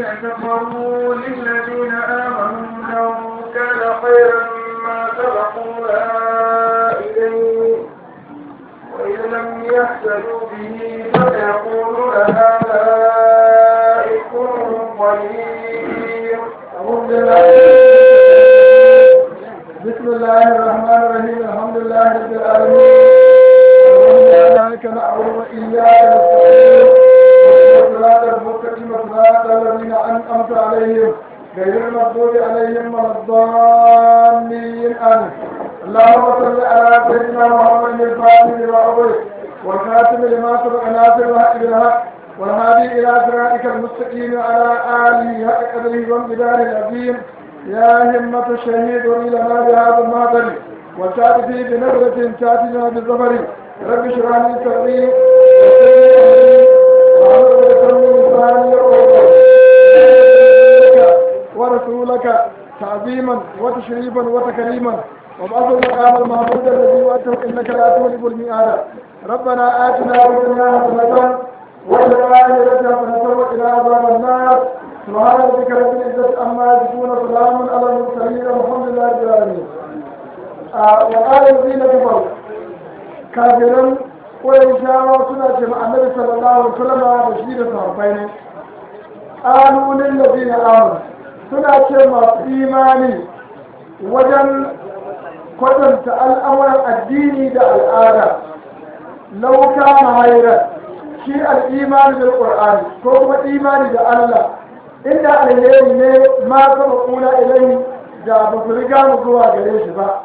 كفروا للذين آمنوا لو كان خيرا ما سبقونا إليه وإذ لم يهتدوا به فسيقولون هذا إفك قدير أعوذ بالله بسم الله الرحمن الرحيم الحمد لله رب العالمين إياك نعبد وإياك نستعين صراط المستقيم صراط الذين أنعمت عليهم غير المغضوب عليهم ولا الضالين آمين اللهم صل على سيدنا محمد الفاتح لما أغلق والخاتم لما سبق ناصر الحق بالحق والهادي إلى صراطك المستقيم على آله حق قدره وامتداره العظيم يا همة الشهيد لنا بهذا المهدر وتأتي بنظرة تأتينا بالظفر رب اشرح لي صدري ورسولك تعظيما وتشريفا وتكريما وبعث المقام المحمود الذي وأته إنك لا تغلب المئات ربنا آتنا في الدنيا حسنة وفي الآخرة حسنة وقنا عذاب النار سبحان ربك رب العزة عما يصفون سلام على المرسلين والحمد لله رب العالمين وقال الذين كفروا كافرا قريشاوا سنة مع النبي صلى الله عليه وسلم بشير صحابين قالوا للذين آمنوا سنة مع إيماني وجن kwatanta al'amuran addini da al'ada lauka mahairar shi al'imani da ƙur'ani ko kuma imani da Allah inda alheri ne ma saba kuna ilai da ba su riga mu zuwa gare shi ba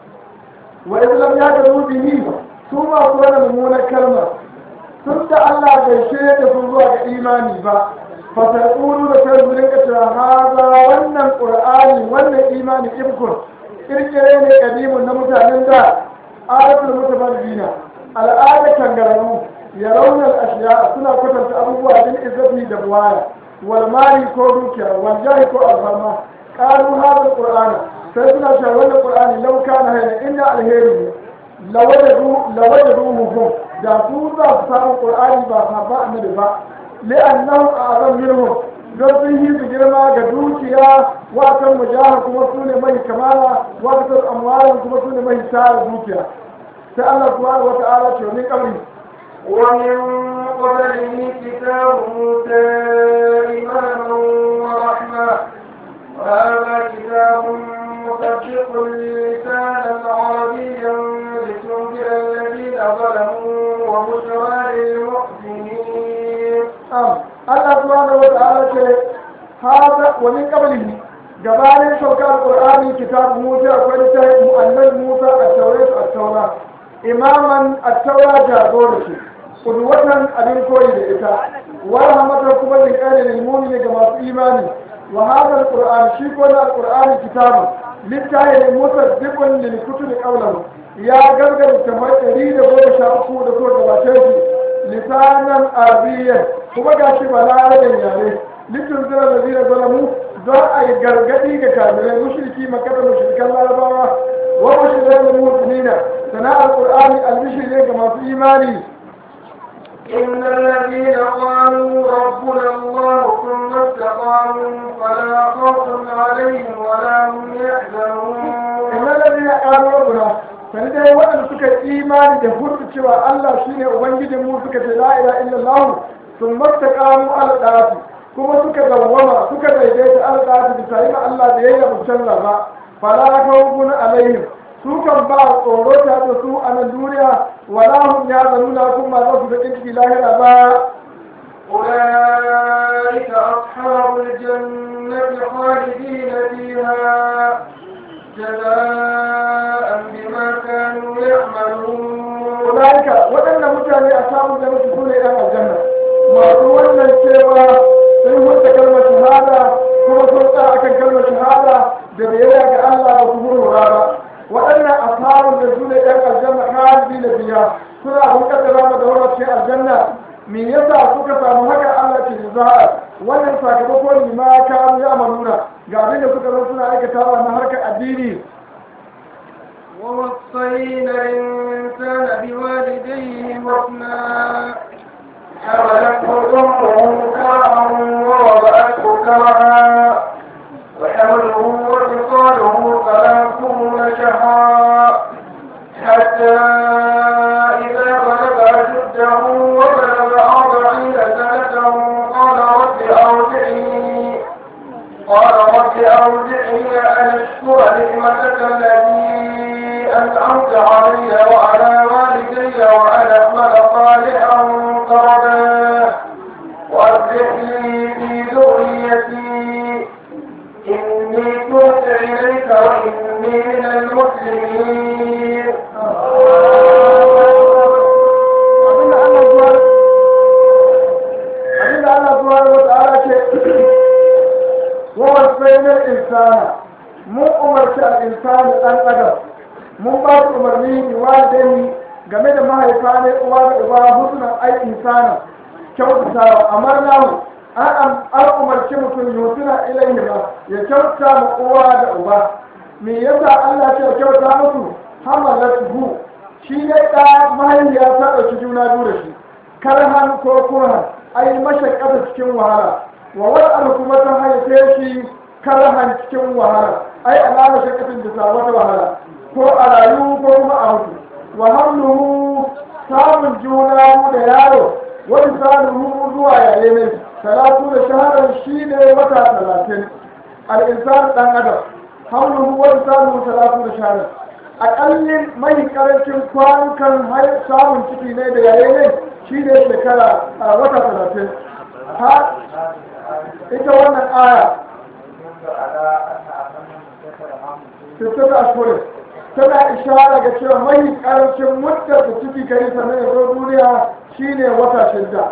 wa islam ya da rubihi su ma su wani mummunar kalma tun da Allah bai shirya da su zuwa ga imani ba fasarƙuru da sai su rinka cewa haza wannan ƙur'ani wannan imani ibkun kirkire ne kadimun na mutanen da adatul mutabaddina al'ada kangararru ya raunar ashiya suna kwatanta abubuwa bin izzati da buwaya wal mali ko dukiya wal jahi ko alfama qalu hadha alquran sai suna cewa wannan qur'ani law kana hayna inna alheri ne lawajadu lawajaduhu da su za su samu qur'ani ba sahaba annabi ba li'annahu a'zam minhum don sun yi su girma ga dukiya watan mujahar kuma su ne mai kamala watan amwalan kuma su ne mai tara dukiya sai Allah subhanahu wa ta'ala ce wani kabri ومن قبله كتاب موسى إماما ورحمة وهذا كتاب مصدق لسانا عربيا لتنذر الذين ظلموا وبشرى للمحسنين Allah subhanahu wa ta'ala ce hada wa min qablihi gabanin saukar qur'ani kitab Musa akwai littafin annabi Musa at-Taurat at-Taura imaman at-Taura jagora ce kudwatan abin koyi da ita wa rahmatan kuma lil qalil mu'min ga masu imani wa hada al-qur'an shi ko da al-qur'ani kitabun littafin Musa dibun lil kutubi qawlan ya gargara kamar ɗari da goma sha uku da so gabace shi lisanan arabiyyan kuma ga shi ba larabin yare litin zira da zira zalamu don a yi gargadi ga kabirai mushriki makar mushrikan larabawa wa mushrikan musulmina sana'ar qur'ani albishir ne ga masu imani إن الذين قالوا ربنا الله ثم استقاموا فلا خوف عليهم ولا هم يحزنون إن الذين قالوا ربنا sani dai waɗanda suka yi imani da hurtu cewa Allah shine ubangijin mu suka ce la ilaha illallah sun mastaqamu ala da'ati kuma suka dawwama suka daidaita ala da'ati bisa yi Allah da yayi abu canza ba fala khawfun alaihim su kan ba tsoro ta da su a nan duniya wala hum yazanuna kuma za su da ciki lahira ba أولئك أصحاب الجنة خالدين فيها جزاء بما كانوا يعملون ulaika waɗannan mutane a samun da mutu sune ɗan aljanna masu wannan cewa sun hurta kalmar shahada kuma sun tsaya akan kalmar shahada da biyayya ga Allah ba su hurhura ba waɗannan ashabun da sune ɗan aljanna khalidi na biya suna abin kaddara ma da wannan cikin aljanna me yasa suka samu haka Allah ke jaza'a wannan sakamako ne ma kanu ya amaluna ga abin da suka zo suna aikatawa na harkar addini ووصينا الإنسان بوالديه حسنا حملته أمه كرها ووضعته سمعا وحمله وفصاله ثلاثون شهرا حتى إذا بلغ أشده وبلغ أربعين سنة قال رب أوزعني قال رب أوزعني أن أشكر نعمتك التي أنعمت علي وعلى والدي وأن أعمل صالحا ترضاه وأصلح لي في ذريتي إني تبت إليك وإني من المسلمين abinda Allah zuwa abinda Allah zuwa wa ta'ala ce wa wasainar insana mun umarci al-insani dan adam mun ba su umarni bi walidai game da mahaifa ne uwa da uba husnan ai insana kyautatawa amarnahu an an umarci mutum yusuna ilayhi ma ya kyauta ma uwa da uba me yasa Allah ce kyauta musu hamalatuhu shi ne ɗa mahaifiya ta ɗauki juna biyu da shi karhan ko kurhan ai mashakkata cikin wahala wa wani kuma ta haife shi karhan cikin wahala ai alama shakkatin da sa wata wahala ko a rayu ko kuma a mutu wa hamluhu samun juna biyu da yaro wani saluhu zuwa yaye ne talatu da shaharar shi ne wata talatin al'insan ɗan adam hamluhu wani saluhu talatu da shaharar akallin mai karancin kwanukan har samun ciki ne da yayi ne shi ne shekara a wata talatin ha ita wannan aya sittin ashirin tana ishara ga cewa mai karancin muddar da ciki kari sannan ya zo duniya shine wata shidda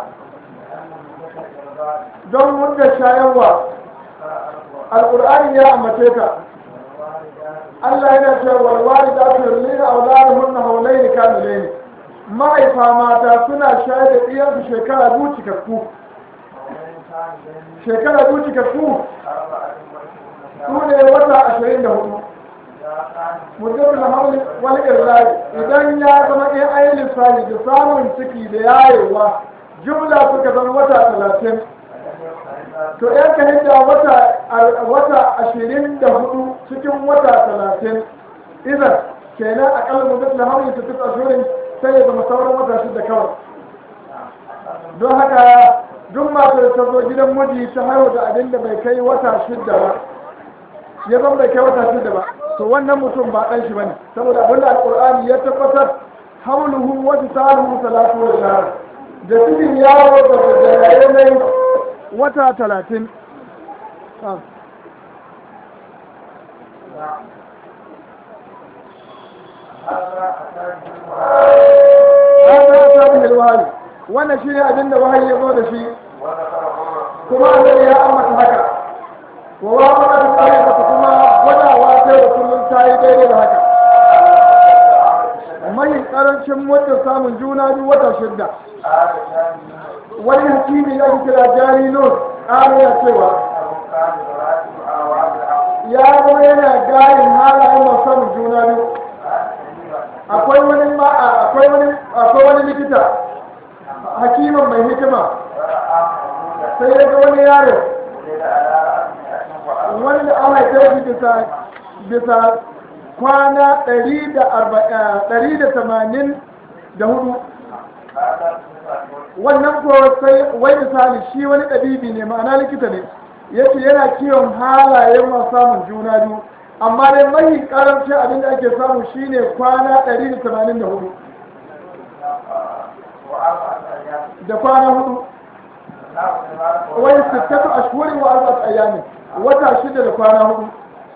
don muddar shayarwa alƙur'ani ya ambace ta Allah yana cewa walwali da aka yi na auladuhunna haulaini kamilaini ma'aifa mata suna shayar da ɗiyansu shekara biyu cikakku shekara biyu cikakku su ne wata ashirin da hudu mutum da hauli wani irlai idan ya zama in ayi lissafi da samun ciki da yayewa jumla suka zama wata talatin to yan ka hidda wata wata ashirin da hudu cikin wata talatin idan kenan akalla mutum da hauli su tuka ashirin sai ya zama sauran wata shida kawai don haka duk masu da ta zo gidan miji ta haihu da abin da bai kai wata shida ba ya zama bai kai wata shida ba to wannan mutum ba ɗan shi bane saboda abin da alƙur'ani ya tabbatar hamluhu wa tisaluhu salatu wa shahr da cikin yaro da da yanayi wata talatin haka ta bi wahayi wannan shine abin da wahayi ya zo da shi kuma annabi ya ambata haka wa wa maka da tsari da kuma gwadawa sai da kullum ta yi daidai da haka mai karancin muddin samun juna biyu wata shidda wani hakimi ya kira jari nun ƙara ya cewa ya zama yana gayin halayen masu samun juna biyu akwai wani ma'a akwai wani akwai wani likita hakimin mai hikima sai ya ga wani yaro wani da an haife shi bisa bisa kwana ɗari da tamanin da hudu wannan ko sai wai misali shi wani ɗabibi ne ma'ana likita ne yace yana kiwon halayen masu samun juna biyu amma dai mai karamcin abin da ake samu shine kwana 184 da kwana hudu wai sittatu ashhurin wa arba'at ayyamin wata shida da kwana hudu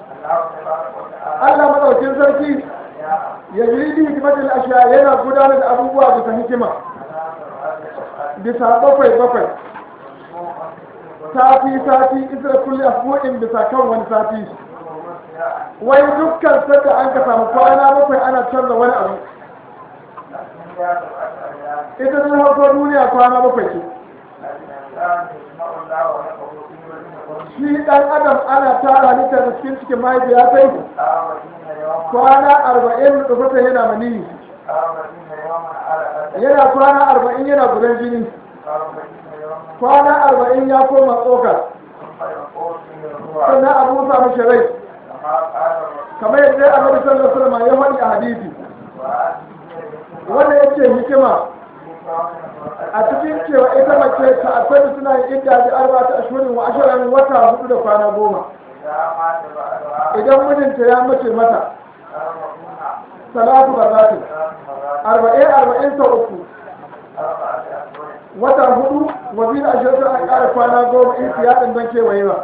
Allah madaukin sarki ya yi bi hikimatul ashiya yana gudanar da abubuwa bisa hikima bisa bakwai bakwai sati sati isra kulli asbu'in bisa kan wani sati wai dukkan sadda an ka samu kwana bakwai ana canza wani abu ita ne harko duniya kwana bakwai ce shi dan adam ana tara ni da cikin cikin mahaifiya sai kwana arba'in da fata yana maniyi yana kwana arba'in yana gudan jini kwana arba'in ya koma tsoka mashi rai kamar yadda annabi sallallahu alaihi wasallam ya faɗi a hadisi wanda yake hikima a cikin cewa ita mace ta asali suna yin idda da arba ta ashirin wa ashirin wata hudu da kwana goma idan mijinta ya mace mata salatu barzatin arba'in arba'in sau uku wata hudu wa biyu da ashirin a ƙara kwana goma in siya ɗin don kewaye ba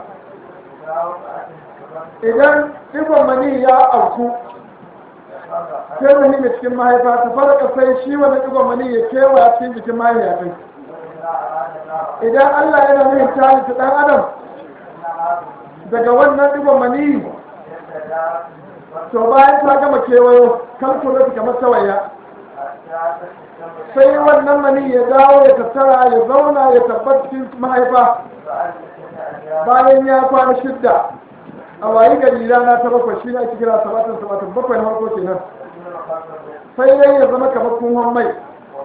idan ɗigon mani ya auku sai mani da cikin mahaifa ta farka sai shi wani ɗigon mani ya kewa cikin jikin mahaifa kai idan allah yana nuhin tali ta ɗan adam daga wannan ɗigon mani to bayan ta gama kewayo kalkula kamar tawaya sai wannan mani ya dawo ya tattara ya zauna ya tabbata cikin mahaifa bayan ya kwana shidda a wayi gari rana ta bakwai shi ne ake kira sabatin sabatin bakwai na farko kenan sai dai ya zama kamar kunhon mai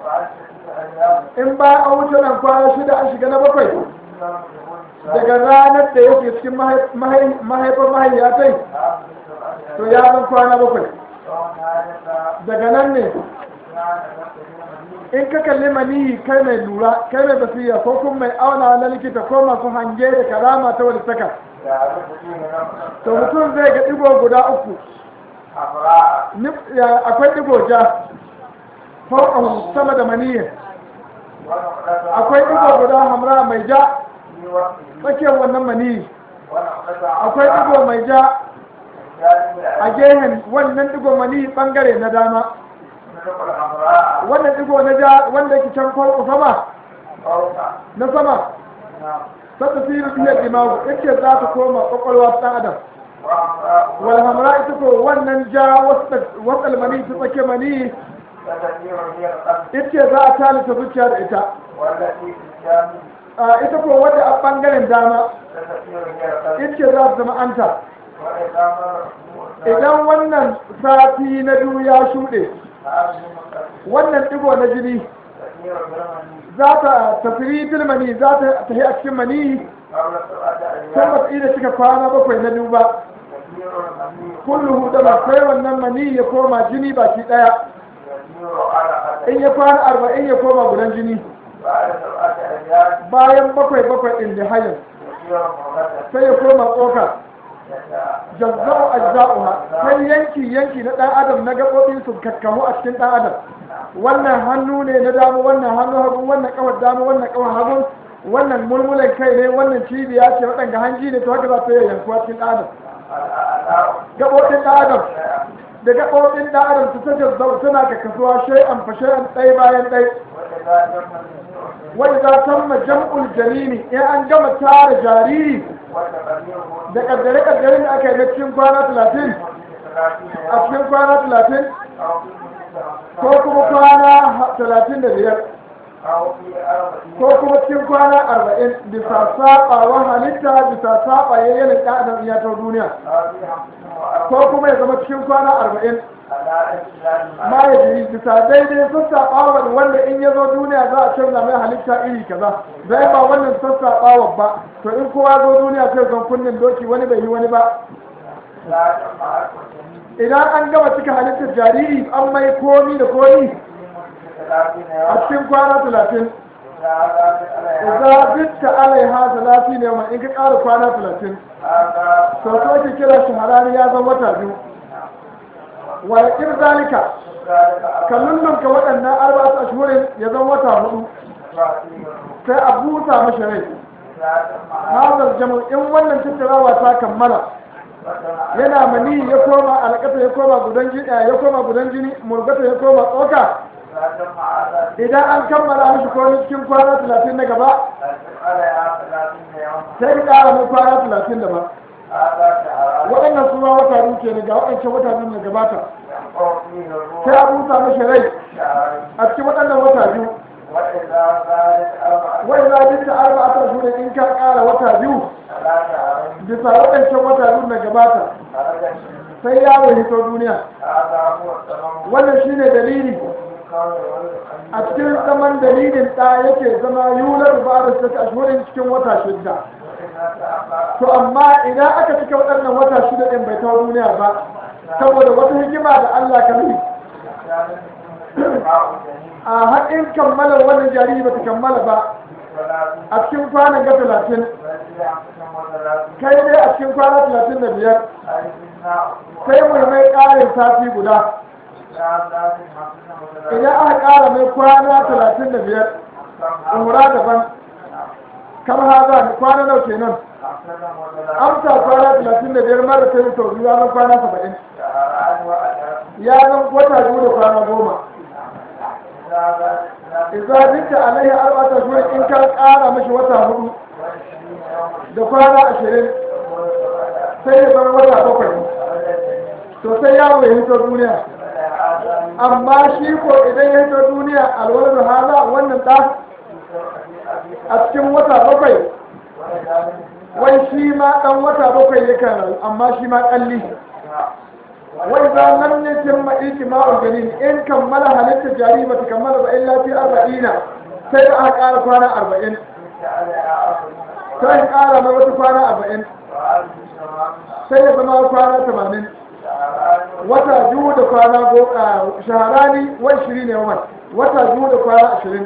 in ba an wuce nan kwana shida an shiga na bakwai daga ranar da yake cikin mahaifar mahaifatai to ya zan kwana bakwai daga nan ne in ka kalli maniyi kai mai lura kai mai basira ko kuma mai auna na likita ko masu hange da karama ta wani saka to mutum zai ga digo guda uku akwai digo ja ko sama da maniyin akwai digo guda hamra mai ja tsakiyar wannan maniyi akwai digo mai ja a gehen wannan digo maniyi bangare na dama wannan digo na ja wanda yake can farko sama na sama sata siru biyar imamu yake za ta koma kwakwalwa ta adam wal hamra ita ko wannan ja wasal mani ta tsake mani ita za a talita zuciya da ita ita ko wadda a bangaren dama ita za ta zama anta idan wannan sati na biyu ya shuɗe wannan ɗigo na jini za ta tafiri bilmani za ta tafi a cikin mani sai ba da cika kwana bakwai na biyu ba kulluhu da ba sai wannan mani ya koma jini baki ɗaya in ya kwana arba'in ya koma gudan jini bayan bakwai bakwai ɗin da hayan sai ya koma tsoka jazza'u ajza'uha sai yanki yanki na dan adam na gaɓoɓi su kakkamu a cikin dan adam wannan hannu ne na dama wannan hannu hagu wannan kawar dama wannan kawar hagu wannan mulmulan kai ne wannan cibiya ce waɗanda hanji ne to haka za ta yi yankuwa cikin dan adam gaɓoɓin dan adam da gaɓoɓin dan adam su ta jazza'u suna kakkasuwa shay'an fa shay'an ɗaya bayan ɗaya wanda za tamma jam'ul jalini in an gama tara jariri da kaddare-kaddare da aka yi na cikin kwana talatin a cikin kwana talatin ko kuma kwana talatin da biyar ko kuma cikin kwana arba'in bisa saɓawa halitta bisa saɓa yayyanin ɗan ya ta duniya ko kuma ya zama cikin kwana arba'in ma ya jiri bisa daidai sun saɓawa wanda in ya zo duniya za a canza mai halitta iri kaza zai ba wannan sun saɓawa ba to in kowa zo duniya sai zan kunnen doki wani bai yi wani ba idan an gama cika halittar jariri an mai komi da komi a cikin kwana talatin za zitta alaiha talati ne ma in ka ƙara kwana talatin to so ke kira shi harari ya zama wata biyu wa ya ƙir zalika ka lullunka waɗannan arba'at ashhurin ya zama wata hudu sai a busa mashi rai hazar jamal in wannan tattarawa ta kammala yana mani ya koma alƙata ya koma gudan jini ya koma gudan jini murgata ya koma tsoka idan an kammala mishi komai cikin kwana talatin na gaba sai ka ƙara mai kwana talatin da ba waɗannan suna wata biyu ke ne ga waɗancan wata biyu na gabata sai a busa mashi rai a cikin waɗannan wata biyu wai za duk da arba a tashi in ka ƙara wata biyu bisa waɗancan wata biyu na gabata sai yaro hito duniya wannan shine dalili a cikin zaman dalilin ɗa yake zama yular ba da suka ashirin cikin wata shidda to amma idan aka cika waɗannan wata shida ɗin bai tawo duniya ba saboda wata hikima da Allah ka yi a haɗin kammala wannan jariri ba ta kammala ba a cikin kwanan ga talatin kai dai a cikin kwana talatin da biyar sai mai mai ƙarin sati guda idan aka ƙara mai kwana talatin da biyar umra daban kamar haza kwana nau kenan amsa kwana talatin da biyar mara ta yi sau biyu ranar kwana saba'in ya zan wata biyu da kwana goma idza binta alaihi arba'ata shuhur in ka ƙara mashi wata hudu da kwana ashirin sai ya zama wata bakwai to sai yawo ya hito duniya amma shi ko idan ya hito duniya alwala da hala wannan ɗa a cikin wata bakwai wai shi ma ɗan wata bakwai yakan rayu amma shi ma ƙalli wai za nan ne cin ma'iki ma'ul ganin in kammala halitta jari ba ta kammala ba illa fi arba'ina sai da aka ƙara kwana arba'in sai ƙara mai wata kwana arba'in sai ya zama kwana tamanin wata biyu da kwana goma shaharani wai shiri ne wa wata biyu da kwana ashirin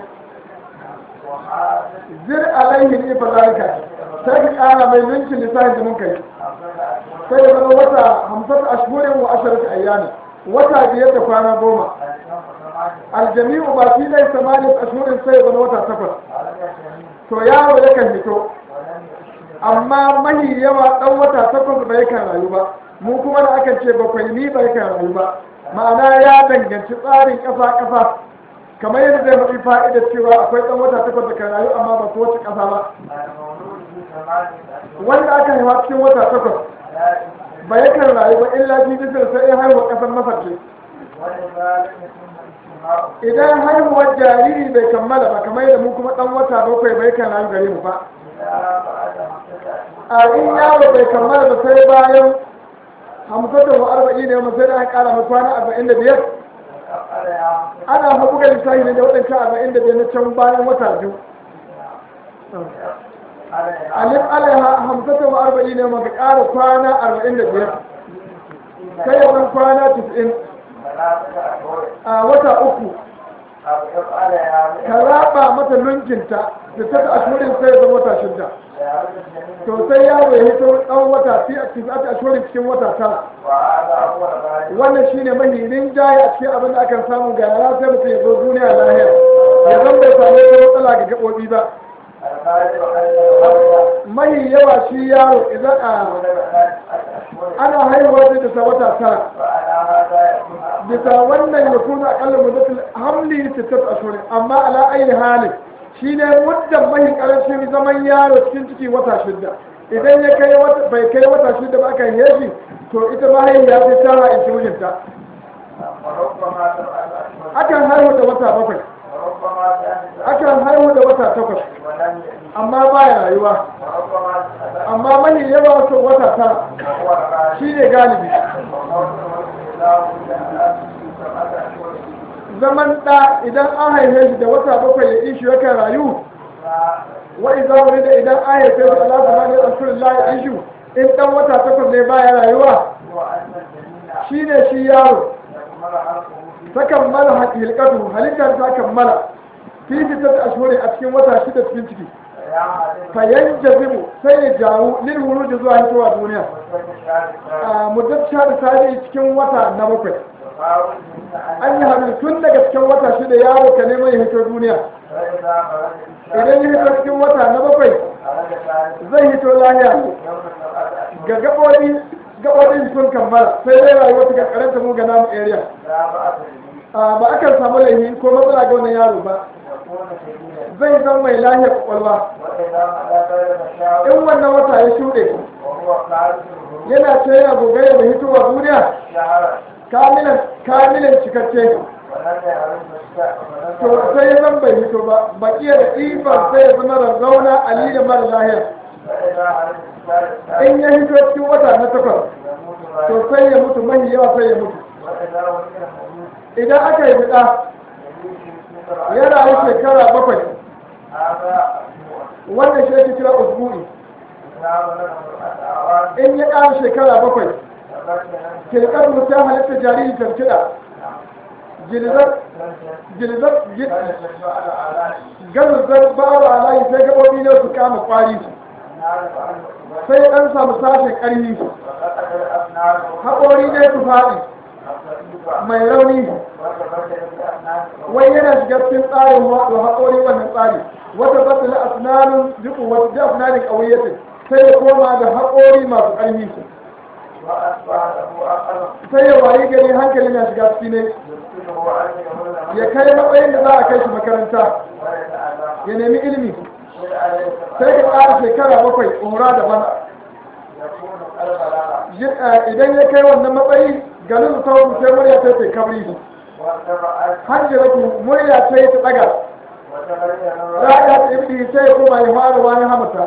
zir alaihi ne fa zalika sai ka ƙara mai ninkin lissafin da mun kai sai ya zama wata hamsin ashhurin wa asharati ayyami wata biyar da kwana goma aljami'u ba fi dai samani ashhurin sai ya zama wata takwas to yaro yakan fito amma mahi yawa dan wata takwas bai kan rayu ba mu kuma da aka ce bakwai ni bai kan rayu ba ma'ana ya danganci tsarin ƙasa ƙasa kamar yadda zai faɗi fa'ida cewa akwai ɗan wata takwas da kan rayu amma ba kowace ƙasa ba wanda aka haifa cikin wata takwas ba ya kan rayu ba illa fi bisir sai ya haihuwa ƙasar masar ce idan haihuwar jariri bai kammala ba kamar yadda mu kuma ɗan wata bakwai bai kan rayu gare mu ba a in yaro bai kammala ba sai bayan hamsin wa arba'in ne sai da aka ƙara mai kwana arba'in da biyar ana haɓuga lissahi ne da waɗancan arba'in da biyar na can bayan wata biyu alif alaiha hamsata wa arba'in ne maka ƙara kwana arba'in da biyar sai ya zan kwana tis'in a wata uku ka raba mata lunkinta da ta ashirin sai ya zama wata shidda to sai yaro ya hito ɗan wata fi a cikin ashirin cikin wata tara wannan shine mahimmin jaye a cikin abin da akan samu ga yara sai mutum ya zo duniya lahiya ya zan bai samu wata matsala ga gaɓoɓi ba mahi yawa shi yaro idan a ana haihuwa da ta wata tara bisa wannan ya kuna akalla muddatul hamli sittat ashhur amma ala ayi halin shine muddan mahi karancin zaman yaro cikin ciki wata shidda idan ya kai wata bai kai wata shidda ba aka yi shi to ita mahaifiya ta tara in mijinta akan haihu da wata bakwai akan haihu da wata takwas amma baya rayuwa amma mahi yawa so wata tara shi ne galibi zaman ɗa idan an haife shi da wata bakwai ya ishi yakan rayu wa iza wani da idan an haife shi Allah sama ne asirin la ya ishu in ɗan wata takwas ne baya rayuwa shi ne shi yaro ta kammala hilkatu halittar ta kammala fi fitar ashuri a cikin wata shida cikin ciki fayan jazimu sai ya jawo lil wuruji zuwa hitowa duniya a muddar da sadi cikin wata na bakwai an yi hannu tun daga cikin wata shida yaro ka neman ya hito duniya idan ya hito cikin wata na bakwai zai hito lahiya ga gaɓoɓi gaɓoɓin sun kammala sai dai rayuwa ta karanta mu ga namu area ba akan samu laifi ko matsala ga wannan yaro ba zai zan mai lahiyar kwakwalwa in wannan wata ya shuɗe yana ce yana gogaya da hitowa duniya kamilan kamilan cikakke to sai ya zan bai hito ba bakiya da ɗiban sai ya zama rarrauna ali da mara lahiya in ya hito cikin wata na takwas to sai ya mutu mahi yawa sai ya mutu idan aka yi fita ya rayu shekara bakwai wannan shi ake kira usbu'i in ya ƙara shekara bakwai kilkar mutum halitta jariri tarkiɗa gilzar garzar babu alayi sai gaɓoɓi ne su kama kwari sai ya ɗan samu sashen ƙarfi haƙori ne su faɗi mai rauni wai yana shiga cikin tsarin wato haƙori wannan tsari wata batsala asnanin jikin wata da asnanin ƙauyatin sai ya koma da haƙori masu ƙarfi sai ya wayi gari hankali na shiga ciki ne ya kai matsayin da za a kai shi makaranta ya nemi ilimi sai ka ƙara shekara bakwai umra da bana idan ya kai wannan matsayi ganin sauran sai murya ta ce kabri hajjiratu murya ta yi ta ɗaga ra'aya ta ibdi sai ya koma ya fara wani hamata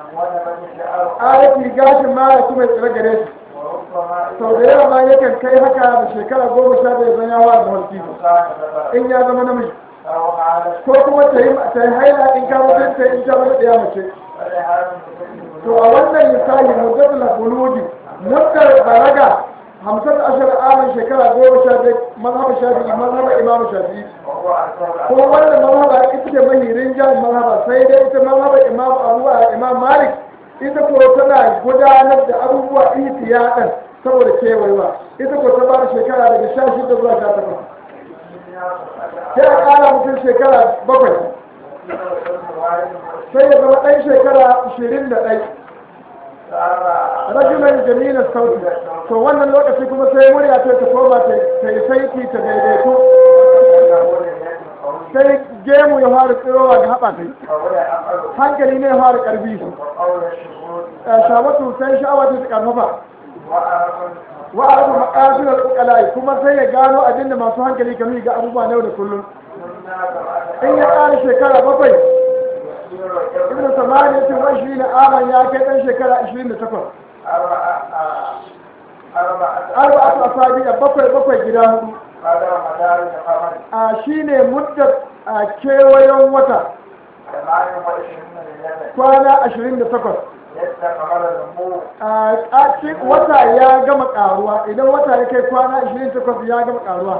ayati gashin mara kuma ya tsira gare shi sau da yawa ma yakan kai haka da shekara goma sha biyar zan yawa da mulki in ya zama namiji ko kuma ta yi ta yi haila in ka mutum ta in ta zama ɗaya mace to a wannan misali muddatul buludi muddar balaga hamsin ashar amin shekara goma sha biyar mazhaba shafi'i mazhaba imamu shafi'i ko wannan mazhaba ita ce mahirin jami'in mazhaba sai dai ita mazhaba imamu abu a imam malik ita ko tana gudanar da abubuwa ihtiyadan saboda kewayewa ita ko ta ba da shekara daga sha shida zuwa sha takwas sai a ƙara mutum shekara bakwai sai ya zama ɗan shekara ashirin da ɗai rajulan jamila sauti to wannan lokaci kuma sai murya ta ta koma ta yi saiti ta daidaito sai gemu ya fara tsirowa ga haɓa kai hankali ne ya fara ƙarfi shabatu sai sha'awa ta ƙarfafa wa arafa maqasid al-uqala kuma sai ya gano abinda masu hankali kamar ga abubuwa na yau da kullum in ya ƙara shekara bakwai ibn samani tun rashi na aman ya kai ɗan shekara 28 arba'atu asabi a bakwai bakwai gida hudu a shine muddar a kewayon wata kwana 28 a wata ya gama karuwa idan wata ya kai kwana 28 ya gama karuwa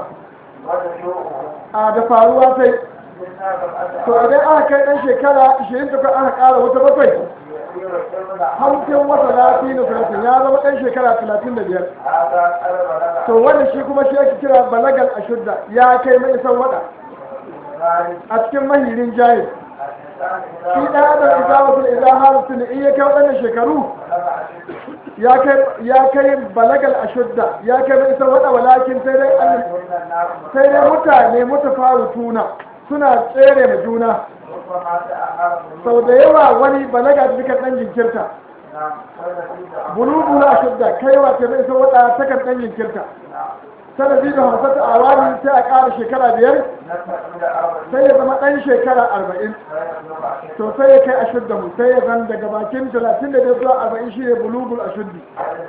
a da faruwa sai to idan aka kai dan shekara 28 aka kara wata bakwai hamsin wata lafi na salatin ya zama dan shekara 35 to wanda shi kuma shi ake kira balagal ashudda ya kai mai isan wada a cikin mahirin jahil shi ɗan adam idan wasu idan halittu ne in ya kai waɗannan shekaru ya kai balagal ashudda ya kai mai isan wada walakin sai dai sai dai mutane mutafaru tuna suna tsere ma juna sau da yawa wani balaga da suka ɗan jinkirta bulubu na shudda kaiwa ta mai sau wada ta kan ɗan jinkirta sanadi da hamsata a wani sai a ƙara shekara biyar sai ya zama ɗan shekara arba'in to sai ya kai ashudda mu sai ya zan daga bakin talatin da zuwa arba'in shi ne bulugul ashuddi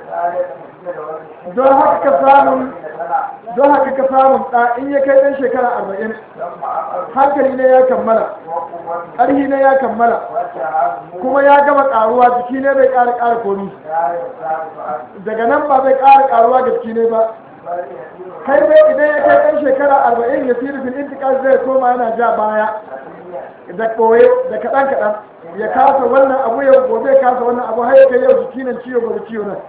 don haka ka samun don haka ka samun ɗa in ya kai ɗan shekara arba'in hankali ne ya kammala ƙarhi ne ya kammala kuma ya gama ƙaruwa jiki ne bai ƙara ƙara komi daga nan ba zai ƙara ƙaruwa ga jiki ne ba kai dai idan ya kai ɗan shekara arba'in ya siri fil intikal zai koma yana ja baya da ɓoye da kaɗan kaɗan ya kasa wannan abu yau gobe kasa wannan abu har ya kai yau jiki nan ciwo gobe ciwo nan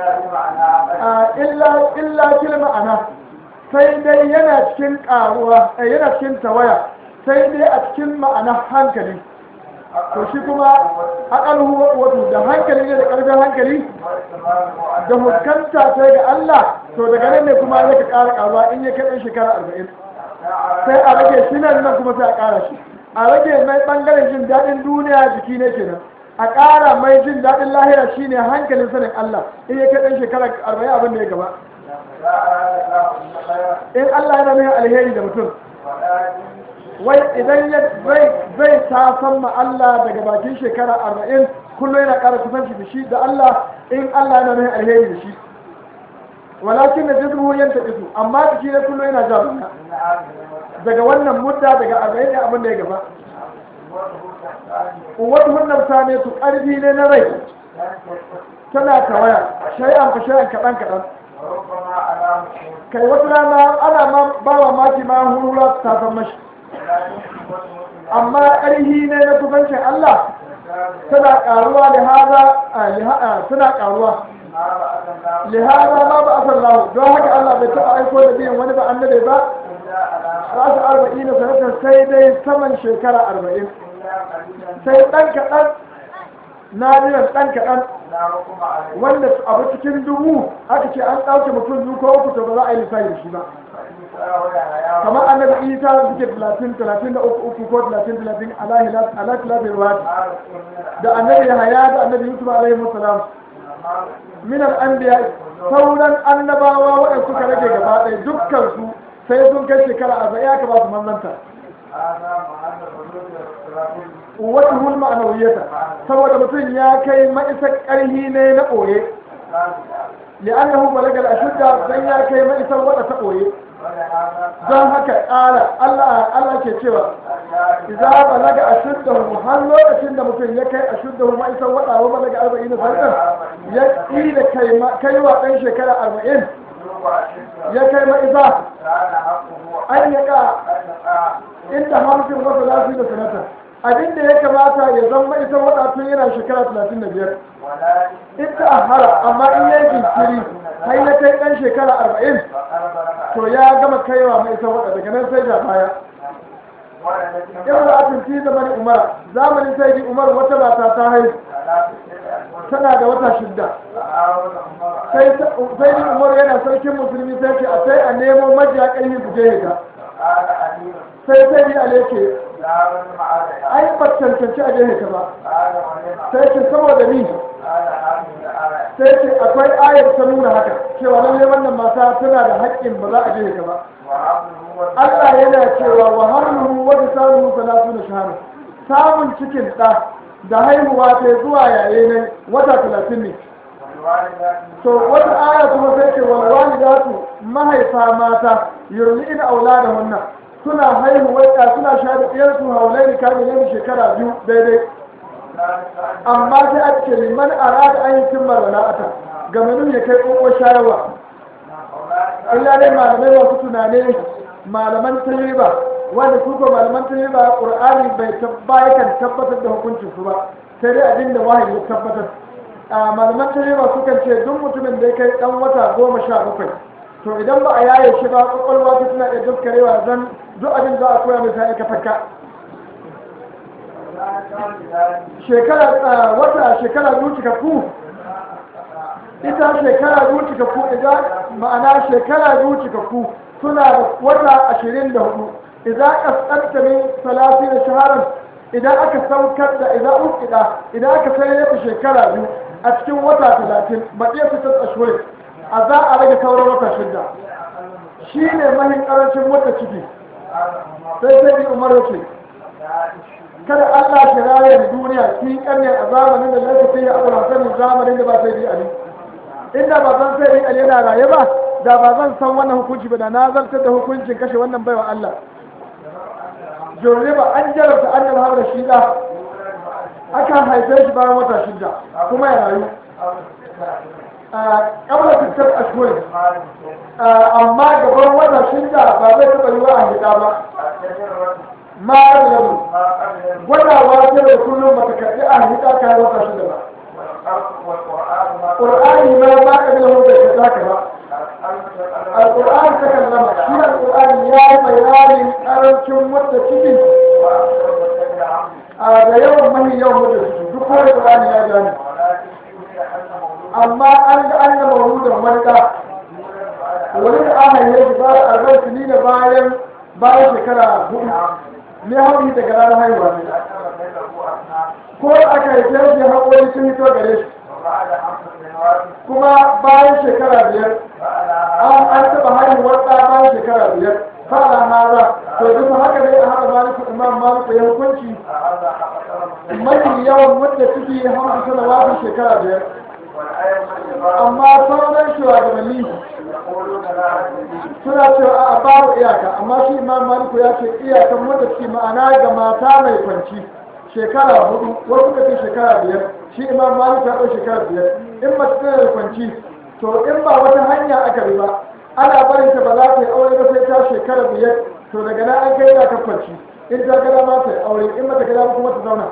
illa illa kil ma'ana sai dai yana cikin ƙaruwa yana cikin tawaya sai dai a cikin ma'ana hankali to shi kuma aƙalhu wato da hankali ne da ƙarfin hankali da huskanta ta ga Allah to daga nan ne kuma zai ka ƙara ƙaruwa in ya kai shekara arba'in sai a rage shi nan nan kuma sai a ƙara shi a rage mai ɓangaren jin daɗin duniya jiki ne kenan a ƙara mai jin daɗin lahira shine hankalin sanin Allah in ya kai ɗan shekara arba'in abin da ya gaba in Allah yana nuna alheri da mutum wai idan ya zai ta san ma Allah daga bakin shekara arba'in kullum yana ƙara kusanci da shi da Allah in Allah yana nuna alheri da shi walakin da jizmu yanta isu amma jiki ne kullum yana ja baya daga wannan mudda daga arba'in ne abin da ya gaba wata wannan ne su ƙarfi ne na rai tana tawaya shay'an fa shay'an kaɗan kaɗan وربما على مسلم kai wata rana ana ma ba wa maki ma hurura ta san mashi لا يمكن وجه amma ƙarhi ne na kusancin Allah tana ƙaruwa lihaza a liha tana ƙaruwa ما بعد الله lihaza ma ba asal lahu don haka Allah bai taɓa aiko da biyan wani ba annabi ba إلا على rasu arba'in sanatar sai dai saman shekara arba'in إلا قليلا sai ɗan kaɗan nadiran ɗan kaɗan لا حكم عليه wanda abu cikin dubu aka ce an ɗauke mutum biyu ko uku to ba za a yi lissafi da shi ba فإنسى ويحيى kamar annabi isa suke talatin talatin da uku uku ko talatin talatin ala kilafin ruwati ما رسول من da annabi yahaya da annabi yusuf alaihi salam ما رسول min al-anbiya sauran annabawa waɗanda suka rage gaba ɗaya dukkan su sai sun kai shekara arba'in aka ba su manzanta هذا محل حدود الرسول wata hulma a nauyeta saboda mutum ya kai ma'isar ƙarhi ne na ɓoye li'annahu balagal ashudda dan ya kai ma'isar wada ta ɓoye ولهذا don haka ƙara Allah Allah ke cewa idza balaga ashuddahu har lokacin da mutum ya kai ashuddahu ma'isar wada wa balaga 40 sanatan ya ƙila kai ma- kai wa ɗan shekara 40 ya kai ma'isa كان حقه an ya ka أن يقع inda hamsin wasu lafi da sanata abin da ya kamata ya zama ita wada tun yana shekara 35 ولا ita a hara amma in yi jinkiri har ya kai ɗan shekara 40 فقرب لك to ya gama kaiwa mai ita wada daga nan sai da baya ولد in da atin fi zamanin umar zamanin sai di umar wata mata ta haihu tana da wata shidda sai sai di umar yana sarkin musulmi sai ce a sai a nemo majiya ƙarfi su je ga قال علي sai sai di ale ce لا رجم عليها ai ba cancanci a je ba قال ولما sai ce saboda ni قال هذه الآية sai ce akwai ayar ta nuna haka cewa lalle wannan mata tana da haƙƙin ba za a je ba وعبده Allah yana cewa wa hamluhu wa bisaluhu salatuna shahara samun cikin ɗa da haihuwa ta zuwa yaye ne wata talatin ne والوالدات to wata aya kuma sai ce wal walidatu mahaifa mata yurli'ina auladahunna suna haihuwa ɗa suna shayar da ɗiyarsu haulaini kamilaini shekara biyu daidai amma sai a ce liman arada an yi cimma rana'ata ga manu ya kai ƙoƙo shayarwa illa dai malamai wasu tunane malaman tajriba wanda su ko malaman tajriba qur'ani bai tabbaya kan tabbatar da hukuncin su ba sai dai abin da wahayi ya tabbatar a malaman tajriba sukan ce duk mutumin da ya kai dan wata goma sha bakwai to idan ba a yaye shi ba kwakwalwa ta tana iya daskarewa zan duk abin za a koya mai sai ka fakka shekara a, wata shekara biyu cikakku ita shekara biyu cikakku idan ma'ana shekara biyu cikakku suna da wata ashirin da hudu idan kaskanta min salasi da shaharar idan aka saukar da idan ukida idan aka sayar da shekara biyu a cikin wata talatin baƙi su ta tsashuwa a za a rage sauran wata shidda shi ne mahin ƙarancin wata ciki sai sai bi umar yake kada Allah shi raya da duniya shi kanne a zamanin da lafi ya abu hasanin zamanin da ba sai bi ali inda ba zan sai bi ali yana raye ba da ba zan san wannan hukunci ba da na zartar da hukuncin kashe wannan baiwa Allah ba an jarabta an yalhar da shi da aka haife shi bayan wata shida kuma ya rayu a kamar fitar ashwai amma gaban wata shida ba zai taɓa yi wa a hida ba ma da yau gwadawa ta da kullum ba ta karɓi a hida kayan wata shida ba ƙur'ani ma ba ka da wanda ya zaka ba alƙur'ani ta kallama shi alƙur'ani ya yi bayanin ƙarancin wadda ciki a da yawan mahi yawan wadda ciki duk wani ƙur'ani ya gani amma an ga an gama wurin wani ɗa wani da aka yi shi ba a arba'in sini da bayan bayan shekara hudu ne hauri daga ranar haihuwa ne ko aka yi shi haƙori sun hito gare shi kuma bayan shekara biyar an an taɓa haihuwar ɗa bayan shekara biyar fara haza to duk haka dai a haɗa maliku imam maliku ya hukunci mafi yawan wadda suke hamsu salawatun shekara biyar amma sauran shugabanni suna cewa a babu iyaka amma shi imam maliku ya ce iyakan wadda suke ma'ana ga mata mai kwanci shekara hudu wasu ka ce shekara biyar shi imam malik ta ɗau shekara biyar in mace tana da kwanci to in ba wata hanya aka bi ba ana barin ta ba za ta yi aure ba sai ta shekara biyar to daga nan an kai ta kwanci in ta gada ma ta yi aure in mata gada ba kuma ta zauna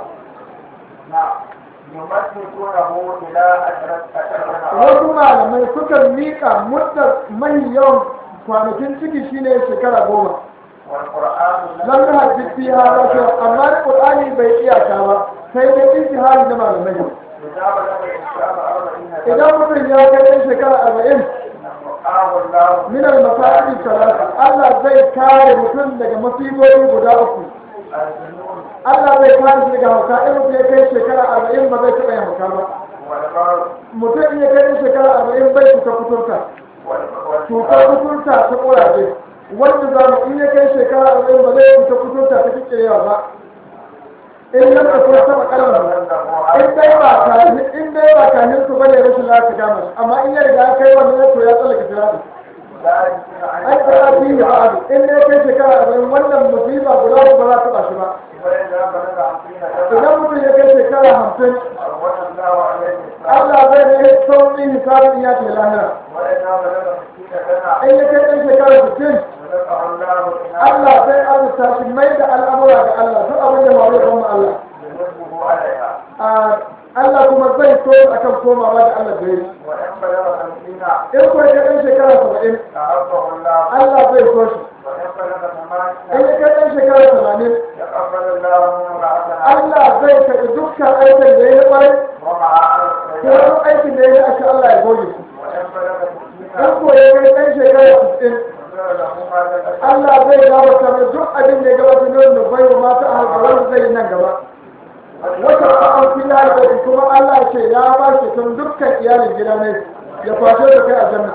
نعم يمسكونه إلى أشرة أشرة wasu malamai sukan miƙa muddar mai yawan kwanakin ciki shine shekara goma والقرآن lam na hadisi fi hada shi amma qur'ani bai iyaka ba sai dai ijtihadi na malamai إذا بلغ الإنسان أربعين سنة idan mutum ya kai ɗan shekara arba'in وقاه الله min al-masa'ib talata Allah zai kare mutum daga musibobi guda uku الجنون Allah zai kare shi daga hauka in mutum ya kai shekara arba'in ba zai taɓa yin hauka ba والمرض mutum in ya kai ɗan shekara arba'in bai cuta kuturta cutar والفقر kuturta ta ƙuraje wanda za mu in ya kai shekara arba'in ba zai cuta kuturta ta kikirewa ba in nan da kuma taɓa ƙalar in dai ba kahin in dai ba kahin su bane rashin lafiya gama shi amma in ya riga ya kai wannan to ya tsallaka sirati لا يمكن أن ai tsara fi ya ba'adu in dai kai shekara arba'in wannan musiba guda uku ba za ta ba shi ba وإذا بلغ خمسين سنة idan mutum ya kai shekara hamsin أرغم الله عليه الإسلام Allah zai ne sauƙin hisabin ya ce lahira وإذا بلغ ستين سنة in ya kai ɗan shekara sittin رزقه الله Allah إناثا zai arzuta shi mai da al'amura ga Allah duk abin da ma zai kuma Allah يجبه عليها Ah, Allah kuma zai so akan komawa da Allah da yi وإن بلغ خمسين in kuwa ya kai ɗan shekara saba'in أعطه الله Allah zai so shi وإن بلغ in ثمانين ya kai ɗan shekara tamanin يقبل الله منه حسنة Allah zai karɓi dukkan aikin da ya yi ƙwarai ومع على ko السيئات wani aikin da ya yi aka Allah ya goge shi وإن بلغ in ستين ko ya kai ɗan shekara sittin غفر له ما تقدم Allah zai gabata mai duk abin da ya gabata ne wanda bai wa mata a halkarar zai yi nan gaba wata ba'an fi ya kuma Allah ce ya ba shi tun dukkan iyalin gida ne ya fashe da kai a janna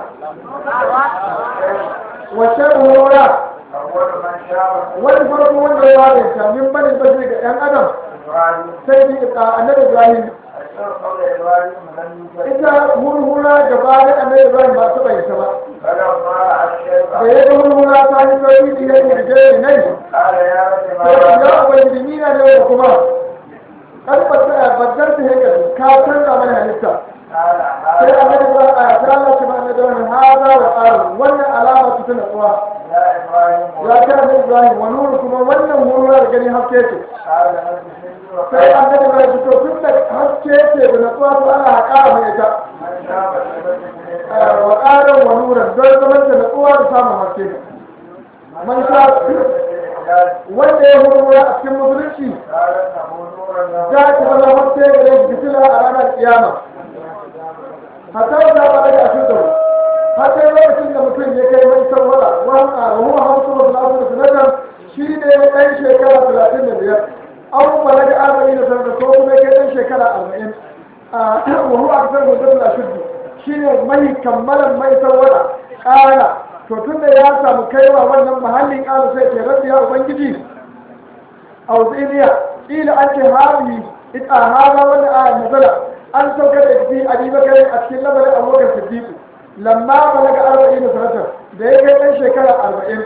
wace hura أول من شاب wani farko wanda ya bada ta min bani bashi ga ɗan adam إبراهيم sai bi a annabi Ibrahim الشر قول إبراهيم لم يوجد ita hurhura gaba da annabi Ibrahim ba ta bai ta ba فلما رأى الشيخ da ya ga hurhura ta yi sauki da ya yi da jere nai قال يا رب ما sai ya رأى ubangiji ni na ne kuma kan baddar ta hanyar ka canza mana halitta قال sai هذا annabi ba a ta Allah shi ba na da wannan hada wa qaru wannan alama ta tana tsuwa يا إبراهيم ya ta annabi Ibrahim wa nuru kuma wannan hurhura da gani haske ce قال رب سجد sai وقال annabi ba shi to tun da haske ce da natsuwa to ana haƙa mai ita من شاب الشباب wa ƙarin wa nuran don zaman da natsuwa da samun haske man sha wanda ya hurmura a cikin musulunci قال انه نور له za ki zama haske gare shi fitila a ranar kiyama hatta da ba da shi da har sai lokacin da mutum ya kai mai sarwada wani a ruwa hamsin da salatu da sanatan shi ne ɗan shekara talatin da biyar an balaga arba'in da sanatan ko kuma ya kai ɗan shekara arba'in wa huwa akthar mudabbir ashuddu shine mai kammalan mai sarwada ƙara to tunda ya samu kaiwa wannan mahallin ƙara sai ke rabbi ya ubangiji auziniya ila an ce hali ita hada wani a nazala an sauka da fi abi bakari a cikin lamarin abubakar siddiqu lamma balaga arba'in sanatan da ya kai ɗan shekara arba'in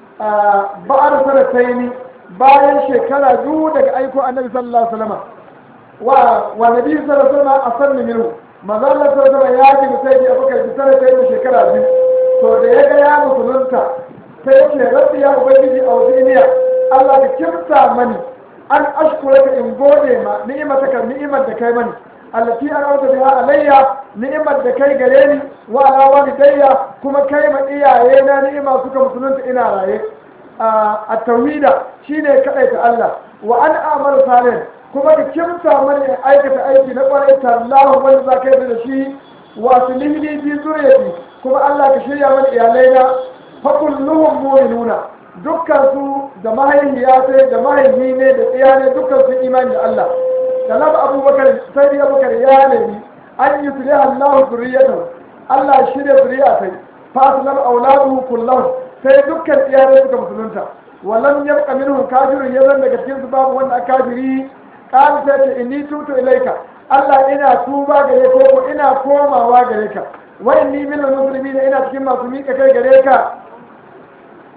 ba'ar sanataini bayan shekara biyu daga aiko annabi sallallahu alaihi wasallam wa wa nabi sallallahu alaihi wasallam asanni minhu manzo Allah sallallahu alaihi wasallam ya ji sai da abubakar da sanataini shekara biyu to da ya ga ya musulunta sai ya ce rabbi ya ubangiji a wasiniya Allah ka kimsa mani an ashkura ka in gode ma ni'imata ka ni'imar da kai mani allati an auta biha alayya ni'imar da kai gare ni wa ala walidayya kuma kai ma iyaye na ni'ima suka musulunta ina raye a tauhida shine kadai ta Allah wa an amalu salih kuma ka kimsa mani in aikata aiki na kwarai tallahu wanda za ka yi da shi wa sulihli bi zuriyati kuma Allah ka shirya mani iyalai na fa kulluhum mu'minuna dukkan su da mahaifiya sai da mahaifi ne da tsiya ne dukkan su imani da Allah talab abubakar sai dai abubakar ya nemi an yi sulih Allah zuriyatan Allah ya shirya zuriya sai fasilam auladuhu kullahu sai dukkan iyalai suka musulunta walam yabqa minhum kafirun yazan daga cikin su babu wanda kafiri qala sai ce inni tutu ilaika Allah ina tuba gare ka ko ina komawa gare ka wa inni minal muslimin ina cikin masu miƙa kai gare ka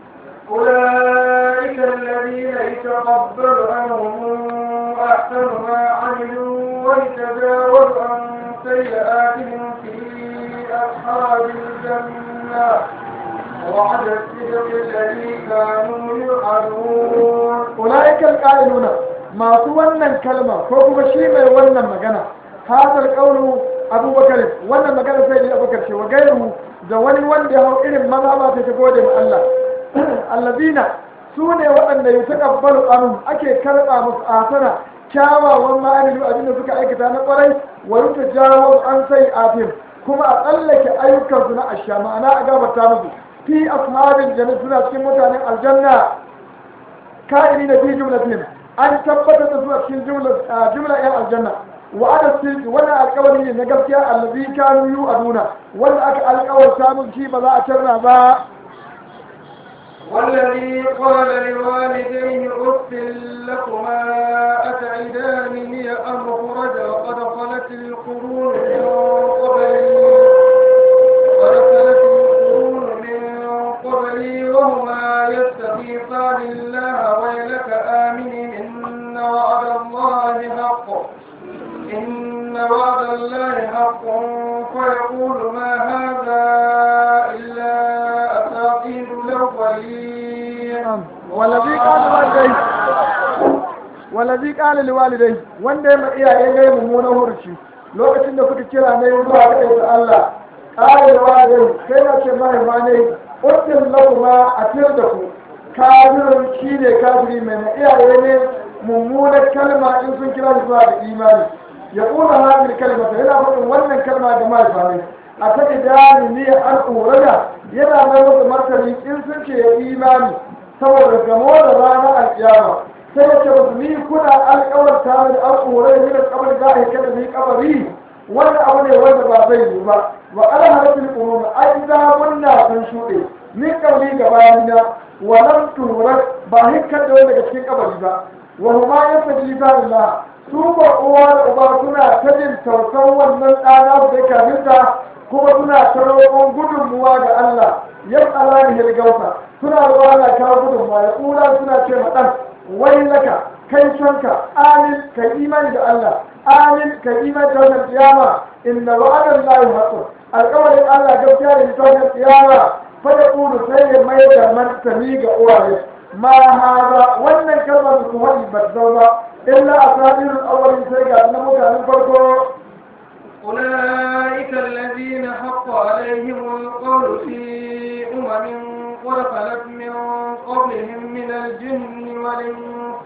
أولئك الذين يتقبل عنهم أحسن ما عملوا ويتجاوز عن سيئاتهم في أصحاب الجنة وعد الصدق الذي كانوا يوعدون ulaika alqailuna masu wannan kalma ko kuma shi mai wannan magana hadal qawlu abubakar wannan magana sai da abubakar ce wa gairu da wani wanda ya hau irin mazhaba ta gode ma Allah alladina su ne waɗanda ya taƙabbalu anhum ake karɓa musu asana kyawawan ma'amilu abinda suka aikata na ƙwarai wa yuta jawo an sai afim kuma a tsallake ayyukansu na asha ma'ana a gabata musu fi ashabin janna suna cikin mutanen aljanna ka'ini na fi jumlatin an tabbatar da su a cikin jumla yan aljanna wa ana sirri wannan alƙawari ne na gaskiya allazi kanu yu aduna wanda aka alƙawarta musu shi ba za a tarna ba والذي قال لوالديه أف لكما أتعدانني أن أخرج وقد خلت القرون من قبلي قد خلت القرون من قبلي وهما يستغيثان الله ويلك آمن إن وعد الله حق إن وعد الله حق فيقول ما هذا إلا أساطير الأولين والذي قال لوالديه والذي قال لوالديه wanda ya ma iyaye ne mummunan hurci lokacin da suka kira ne zuwa ga ɗaya Allah ƙara da walidai kai na ce mahaifa ne uddin lauma a fiyar da ku kafirin shi ne kafiri mai na iyaye ne mummunar kalma in sun kira zuwa ga imani ya ƙuna hajjir kalmata yana faɗin wannan kalma ga mahaifa ne a ta idani ne an ƙorada yana mai masa martani in sun ce ya imani saboda gamo da ranar alƙiyama sai ya ce musu ni kuna alƙawar tare da an ƙorada ne da kamar za a yi kada ni kabari wannan abu ne wanda ba zai yi ba wa alharafin ƙuruna ai zamunna sun shuɗe ni ƙauli ga bayana wa lam turak ba hikkar da wani daga cikin kabari ba wa huma yastajlifa lillah su ba uwa da uba suna ta jin tausan wannan ɗana da kaminta kuma suna ta roƙon gudunmuwa ga Allah yan alani hilgausa suna roƙon Allah kawo gudunmuwa ya ƙura suna ce ma ɗan wai laka kai sonka amin ka imani da Allah amin ka imani da wannan kiyama inna wa'adan lahi haqqun alƙawarin Allah gaskiya ne ta wannan kiyama fa ya ƙulu sai ya mai da martani ga uwaye ma hada wannan kalmar su haɗi ba zauna illa asadirul awwalin sai ga na mutanen farko أولئك الذين حق عليهم القول في أمم قد خلت من قبلهم من الجن والإنس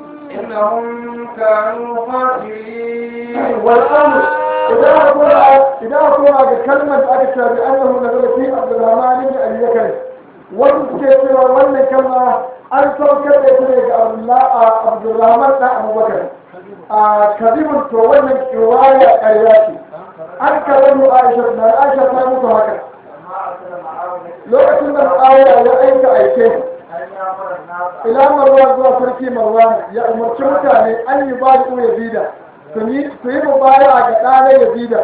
إنهم كانوا خاسرين والأمر إذا أقول إذا أقول كلمة أكثر بأنه نزل في عبد الرحمن بن أبي بكر وتذكر ولا كلمة أن توكل إليك عبد الرحمن بن أبو بكر كذب تولى رواية آياتي an karɓi Aisha na Aisha ta mutu haka lokacin da Aisha ya aika aike ila Marwan zuwa sarki Marwan ya umarci mutane an yi ba da Yazida su yi su yi mubaya ga ɗana Yazida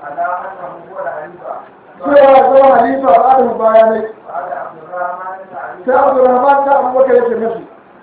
cewa zama halifa ba da bayanai sai Abdurrahman da Abubakar yake mashi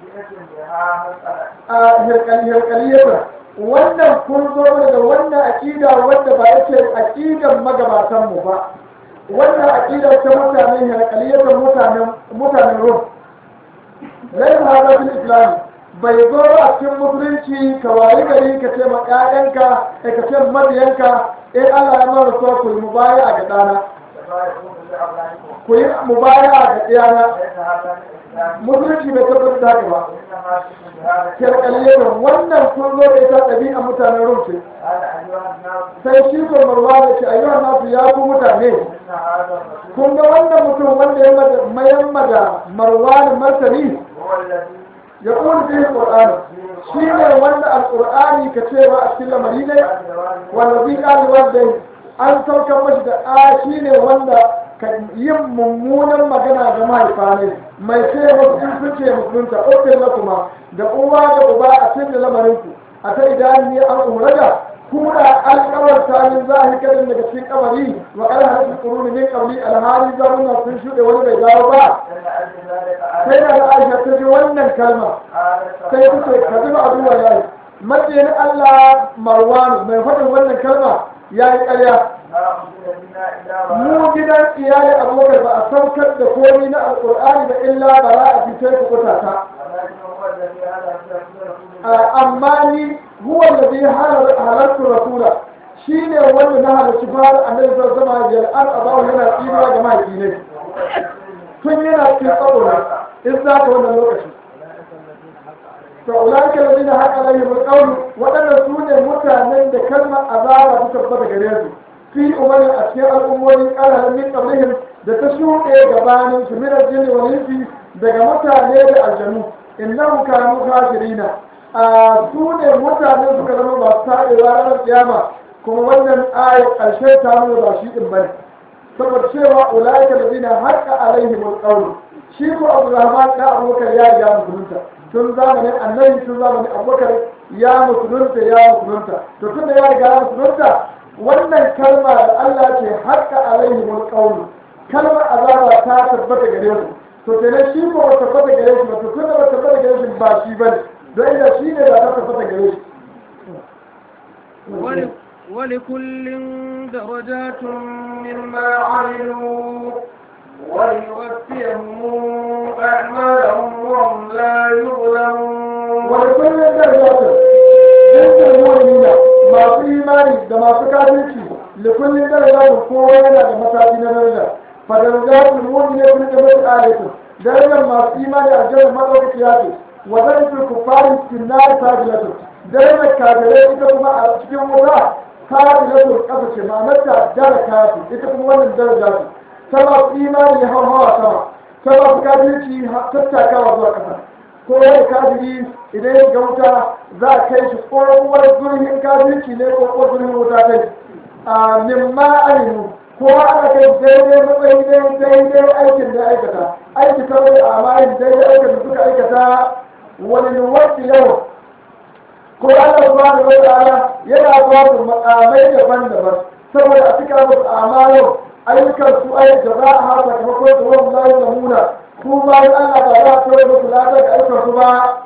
a hirkaliyarsa wannan kun zo da wannan aƙida wanda ba yake aƙidan magabatan mu ba wannan aƙida ta mutanen harkaliyar mutanen mutanen rum lai hada fil islam bai zo a cikin musulunci ka wayi gari ka ce ma ƴaƴanka ka ce mabiyanka in Allah ya mara so ku yi mubaya ga ɗana ku yi mubaya ga ɗiyana musulunci bai tabbatar da haka ba kirkaliyar wannan sun zo da ita ɗabi'a mutanen rufe sai shi ko marwa da ce ayyuhan nasu ya ku mutane kun ga wannan mutum wanda ya mayamma da marwa da martani ya ƙuni bihi ƙur'ani shi ne wanda alƙur'ani ka cewa a cikin lamari ne wanda zai ƙali wanda an saukar mashi da a shi ne wanda ka yin mummunan magana da mahaifa ne mai ce wasu in sun ce musulunta ofin na kuma da uwa da uba a cikin da lamarinku a ta idan ne an umraga kuna alƙawar tarin zahi kadin daga cikin kamari wa ƙar harfi ƙuruni min ƙauli alhali zamuna sun shuɗe wani bai dawo ba sai da Aisha ta ji wannan kalma sai ta ce ka zuba abu wa yayi matsayin Allah Marwan mai faɗin wannan kalma ya yi ƙarya mu gidan iyali abokan ba a saukar da komi na alƙur'ani da illa ba za a fice ku kuta ta amma ni huwa da zai halartu rasula shi ne wanda na halarci fara annabi sallallahu alaihi wasallam an abawu yana tsinuwa ga mahaifi ne tun yana cikin tsaro in za ka wannan lokaci to ulaika alladhina haqa alaihim alqawl wadannan su ne mutanen da kalmar azaba ta tabbata gare su fi umarin a cikin al'ummomi ƙara min qablihim da ta shuɗe gabanin su min aljinni wal insi daga mutane da aljanu innahum kanu kafirina a su ne mutane suka zama masu taɗewa ranar kiyama kuma wannan ayar ƙarshe ta nuna ba shi ɗin bane saboda cewa ulaika alladhina haqa alaihim alqawl shi ko Abdulrahman da Abubakar ya riga musulunta tun zamanin annabi tun zamanin Abubakar ya musulunta ya musulunta to tun da ya riga ya musulunta wannan kalma da Allah ce haqa alaihim alqawl kalmar azaba ta tabbata gare su to kenan shi ko ba tabbata gare shi ba to tun da ba tabbata gare shi ba shi bane don inda shi ne ba ta tabbata gare shi ولكل درجات مما عملوا وليوفيهم أعمالهم وهم لا يظلمون ولكل درجات جنس المؤمنين ما في إيماني da masu kafirci لكل درجات kowa yana da mataki na daraja فدرجات المؤمنين في الجنة آية darajar masu imani a jihar maɗaukakiya ce wa zai fi kufari sinnari sajilatu darajar kafirai ita kuma a cikin wuta sajilatu ƙasa ce ma'anarta dara kafi ita kuma wannan daraja ce ta masu imani ya hawa sama ta masu kafirci tattakawa zuwa ƙasa ko wani kafiri idan ya ga wuta za a kai shi ƙwarƙwar zurhin kafirci ne ko ƙwarƙwar zurhin wuta kai a mimma aminu kowa ana kai daidai matsayi daidai aikin da aikata aiki kawai a amayin daidai aikin da suka aikata wani nuwarci yau ko ana zuwa da wata ala yana ba su makamai daban-daban saboda a cika musu amayin ayyukan su ayyuka za a hasa kamar su wani layu da muna su bayan allah ba za a kawai musu latar da ayyukan su ba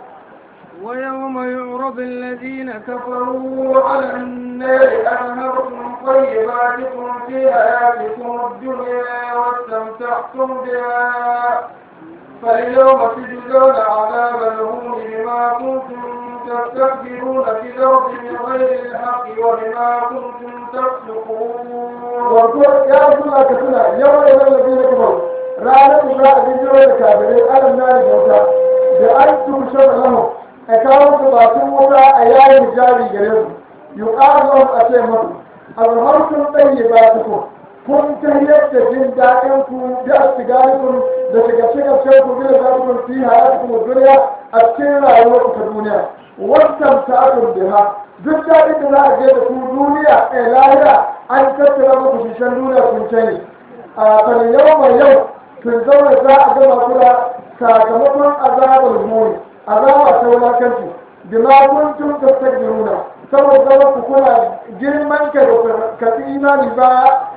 ويوم يعرض الذين كفروا على النار أذهبتم طيباتكم في حياتكم الدنيا واستمتعتم بها فاليوم تجزون عذاب الهون بما كنتم تستكبرون في الأرض بغير الحق وبما كنتم تفسقون wato ya suna ka suna yawan yawan lafi na kamar ranar da za a bijiro da kabirai alam na da wuta da an tushe da lahu a kawo su batun wuta a yayin jari gare su yi ƙarar a ce masu alharkun tsaye ba su ko kun ta yadda jin daɗin ku da sigarikun da shiga shigar shan ku bila za ku fi hayatu ku duniya a cikin rayuwar ku ta duniya wannan ta'atun biha duk daɗin da za a je da ku duniya a lahira an tattara muku shishan duniya kun cani a kan yau mai yau kun zauna za a gama kula sakamakon azabar muni azaba ta wulakanci bima kuntum tastakbiruna saboda zama ku kuna girman ka da kafi imani ba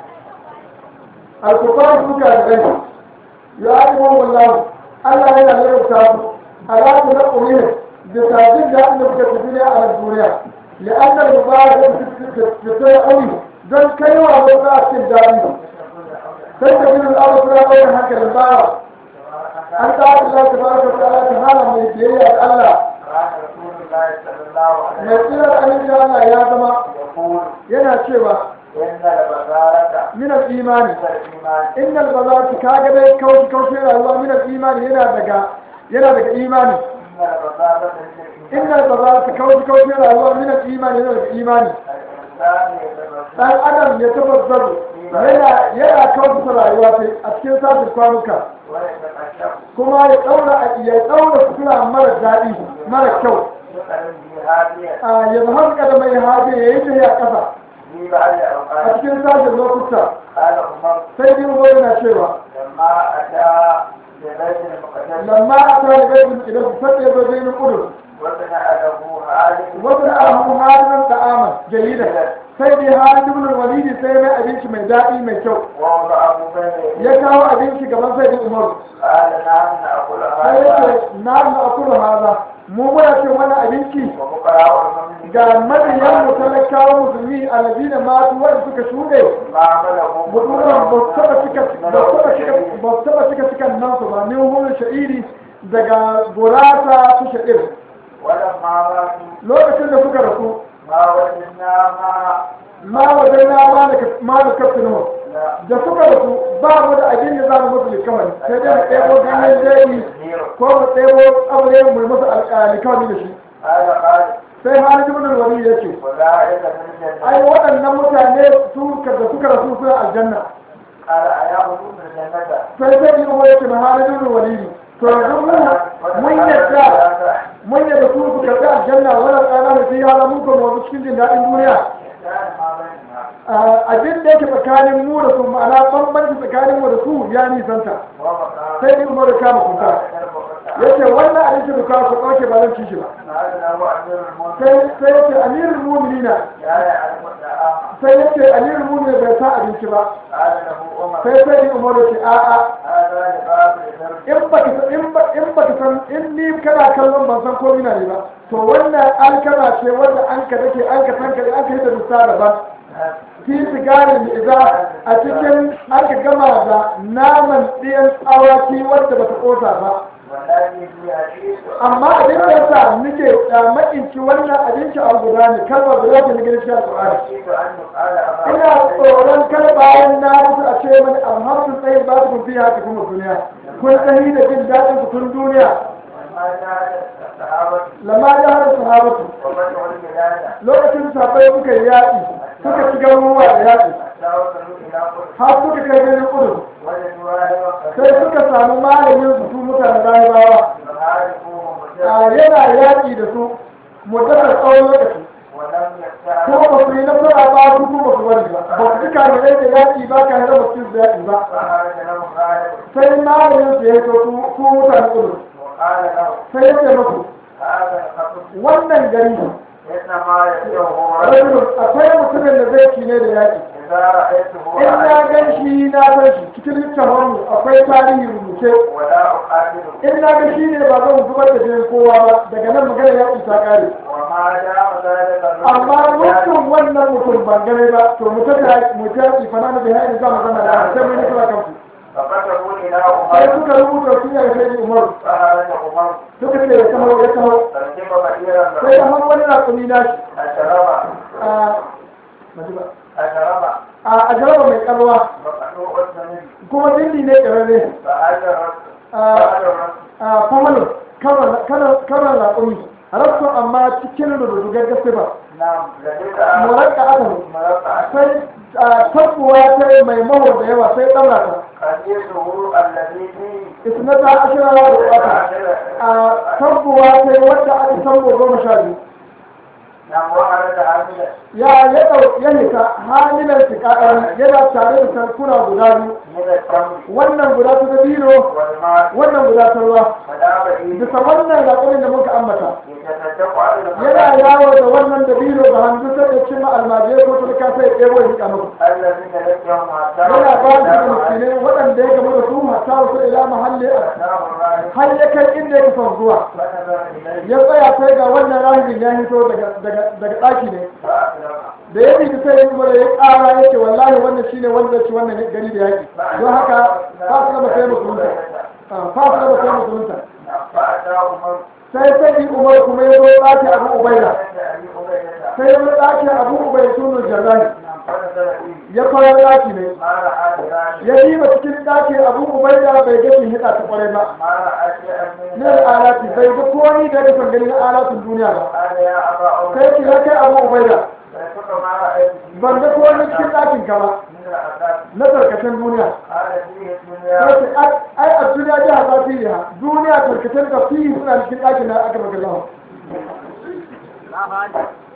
alkufar suka da rai ya yi wallahu Allah yana lalata su alaƙu na ƙumin da tajin da inda kuka tafi ne a duniya لأن المباركة تتسوي قوي ذل كيوة وضعت الداري تستجيب الأرض فلا أول هكذا المبارك أنت عبد الله تبارك وتعالى تعالى من الدنيا الله mai tsirar aminci Allah ya zama yana cewa minar imani innal bazati kaga dai kauce kauce rayuwa minar imani yana daga yana daga imani innal bazati kauce kauce rayuwa minar imani yana daga imani dan adam ya tabbatar yana yana kauce rayuwa sai a cikin sashin kwanuka kuma ya daura ya daura sutura mara daɗi mara kyau a yanzu haka da mai haɗe ya yi ta ya ƙasa a cikin sashen lokuta sai dai uzo yana cewa lamma a ta da gaibin idan su sadda ya zo zai kudu وصنع له عالم wasu abu halin da'ama jayyida sai dai halin ibn walidi sai mai abinci mai daɗi mai kyau ووضعه بين يديه ya kawo abinci gaban sai umar قال نعم نأكل sai ya هذا ce na na akulu haza mu muna ce wannan abinci وفقراء المؤمنين ga mabiyan mu talakawa musulmi alladina matu wanda suka shuɗe ما عمله mutumin ba su taɓa cika ba su taɓa cika ba su taɓa cika cikan nan su ba min hulun sha'iri daga gurasa su sha'ir ولما ماتوا lokacin da suka rasu ما وجدنا ما ma wajen na ma da kafin mu لا da suka rasu ba mu da abin da za mu musu likawari sai dai mu ɗebo ganyen jeji زيرو ko mu ɗebo aure mu yi musu likawari da shi قال قال sai halin ibn wali ya ce أولئك في الجنة ai waɗannan mutane su da suka rasu suna aljanna قال أيعبدون الجنة sai sai yi umar ya ce ma halin ibn wali to yanzu mu mun yadda mun yadda su su karɓi aljanna wannan tsana da sai hala mun kuma wani cikin jin daɗin duniya كان ما بيننا abin da yake tsakanin mu da su ma'ana bambanci tsakanin mu da su ya nisanta وبقى sai ni umar ya kama kuka ya ce wannan abinci da kawo ku ɗauke ba zan ci shi ba هذا هو أمير المؤمنين sai sai ya ce amirul mu'minina لا يعرف الطعام sai ya ce amirul mu'minina bai sa abinci ba قال له عمر sai sai ni umar ya ce a'a هذا لباب الدرس in ba in ba in ba ka san in ni kana kallon ban san komai na ne ba to wannan alkama ce wanda an ka dake an ka san ka an ka yi da dusa daban fi sigarin iza a cikin an ka gama da naman ɗiyan awaki wanda ba ta ƙosa ba والذي في عشيش amma abin da yasa nake makinci wannan abinci a guda ne kalmar guda ce na gidan shi alƙur'ani أشهد أن يقال أبا ina tsoron kar bayan na mutu a ce mani alhamdulillah tsayin ba su fi haka kuma duniya kun tsayi da jin daɗin ku tun duniya وما جاء الصحابة lamma da har sahabatu وفتح البلاد lokacin sahabbai suka yi yaƙi suka ci garuruwa da yaƙi حتى وصلوا إلى قدس har suka kai ganin kudu وجدوا راهبا sai suka samu malamin su su mutanen rahibawa يعرفوهم a وجدوا yana yaƙi da su muddatar tsawon lokaci ولم ko يستعرفوا ba su yi nasara ba su kuma su bari ba ba su cika da da yaƙi ba ka hada mutum da yaƙi ba فخرج لهم راهب sai malamin su ya to su su mutanen kudu وقال له sai ya ce musu هذا الخطب wannan gari إنما يسره رجل rajulun akwai mutumin da zai ci ne da yaƙi إذا رأيته in na رأيت gan shi na san shi cikin littafin akwai tarihi rubuce ولا أقاتله in na ga shi ne ba zan zubar da jinin kowa ba daga nan magana ya ta kare وما دام ذلك الرجل amma mutum wannan mutum ban gane ba to mutum ya mutum ya ci fana da bai haini za mu zama da sai mun yi kira kansu فكتبوا إلى sai عمر suka rubuta su ya sai umaru فخرج عمر suka ce ya taho ya taho فركب بعيرا sai له da har wani raƙumi na shi أشرب a maji ba أشرب a a jaraba mai kalwa مقطوع الزمن kuma dindi ne ƙarare فهجر a فهجر a famalo karan raƙumi rasu amma cikin rudugar gaske ba نعم لديك murakka aka مرقع sai a tabbuwa ta mai maho da yawa sai ɗaura ta قديسه الذي فيه isnata ashira da wata a tabbuwa ta wadda aka tabbo goma sha biyu نعم وخرج عاملا ya ya ɗau ya hita halilan tiƙaɗan yana tare da sarkuna guda biyu من التمر wannan guda ta dabino والماء wannan guda ta ruwa فدام إليه bisa wannan raƙumin da muka ambata يتصدق على yana المساكين yawo da wannan dabino da hannu sai ya cimma almajirai ko tulka sai ya ɗebo ya riƙa musu الذين لقيهم حتى yana ba su da miskinai waɗanda ya gamu da su hatta wasu ila mahalli har ya kai inda ya son zuwa فنظر إليه ya tsaya sai ga wannan rahibin ya hito daga daga daga ɗaki ne فأسلم da ya bi sai ya kuma ya ƙara yake wallahi wannan shine wanda ci wannan gari da yaƙi don haka fasu da sai musulunta fasu da sai musulunta فأتى عمر sai sai umar kuma ya zo ɗaki abu ubaida عند أبي عبيدة sai ya zo ɗaki abu ubaida sunan jarrani فنزل فيه ya fara ɗaki ne ما رأى بذلك ya diba cikin ɗaki abu ubaida bai ga shi hida ta kwarai ba ما رأى شيئا من na alati bai ga komai da ya gani na alatin duniya ba قال يا أبا عمر sai ki ya kai abu ubaida فيسك ما رأيت فيه ban ga komai cikin ɗakin ka ba من العذاب na tarkacen duniya قال فيه sai الدنيا ce ai a duniya ji hasa filiha duniya tarkacen da fiye suna cikin ɗakin na aka baka lawa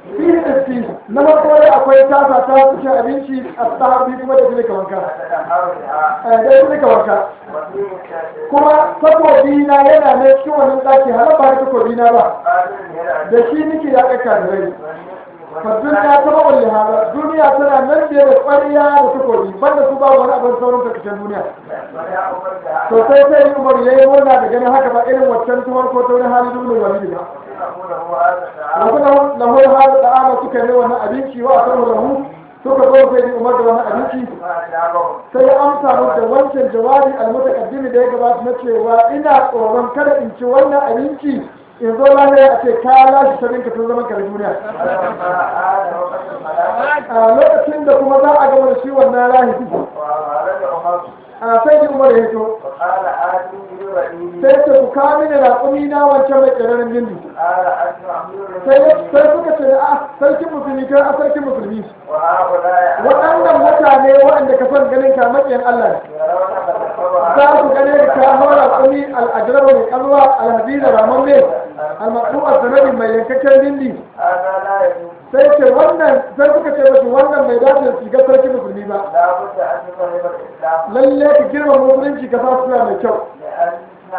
fi isti na farko dai akwai tasa ta cikin abinci a sahabi kuma da shi ka wanka تدهر بها da shi ka wanka وفيه الشافعي kuma takobi na yana nan cikin wannan ɗaki har ba takobi na ba قادر الهلال da shi nake ya ƙaƙa da rai fardun ya taɓa wani hara duniya tana nan da da ƙwariya da takobi banda su babu wani abin sauran karkashin duniya ولا أفرد to sai sai umar ya yi murna da ganin haka ba irin waccan tumar ko ta wani hali dubin wani ba أقول هو هذا التعامل wasu lahu hada da ama suka yi wannan abinci wa asaru lahu suka zo sai da umar da wannan abinci ما أجابهم sai ya amsa musu da wancan jawabi almutaqaddimi da ya gabata na cewa ina tsoron kada in ci wannan abinci in zo lafiya a ce ka lashe sabin ka tun zaman ka da duniya فلما عاد وقت الملاك a lokacin da kuma za a gama da shi wannan rahibi وأراد عمر a sai da umar ya hito وقال آتي برأيي sai ce ku kawo mini raƙumi na wancan mai ƙararin gindi قال أنت أمير sai المؤمنين sai suka ce a sarkin musulmi kai a sarkin musulmi وهؤلاء waɗannan mutane waɗanda ka son ganin ka maƙiyan Allah ne يرونك تتبع za su gane ka haura kuni al'ajirar mai kalwa alhadida ramamme almasu a sanadin mai yankakken dindi هذا لا يجوز sai ce wannan sai suka ce mashi wannan bai dace da shiga sarki musulmi ba لا بد أن تفهم الإسلام lalle ka girma musulunci ka sa suna mai kyau لأن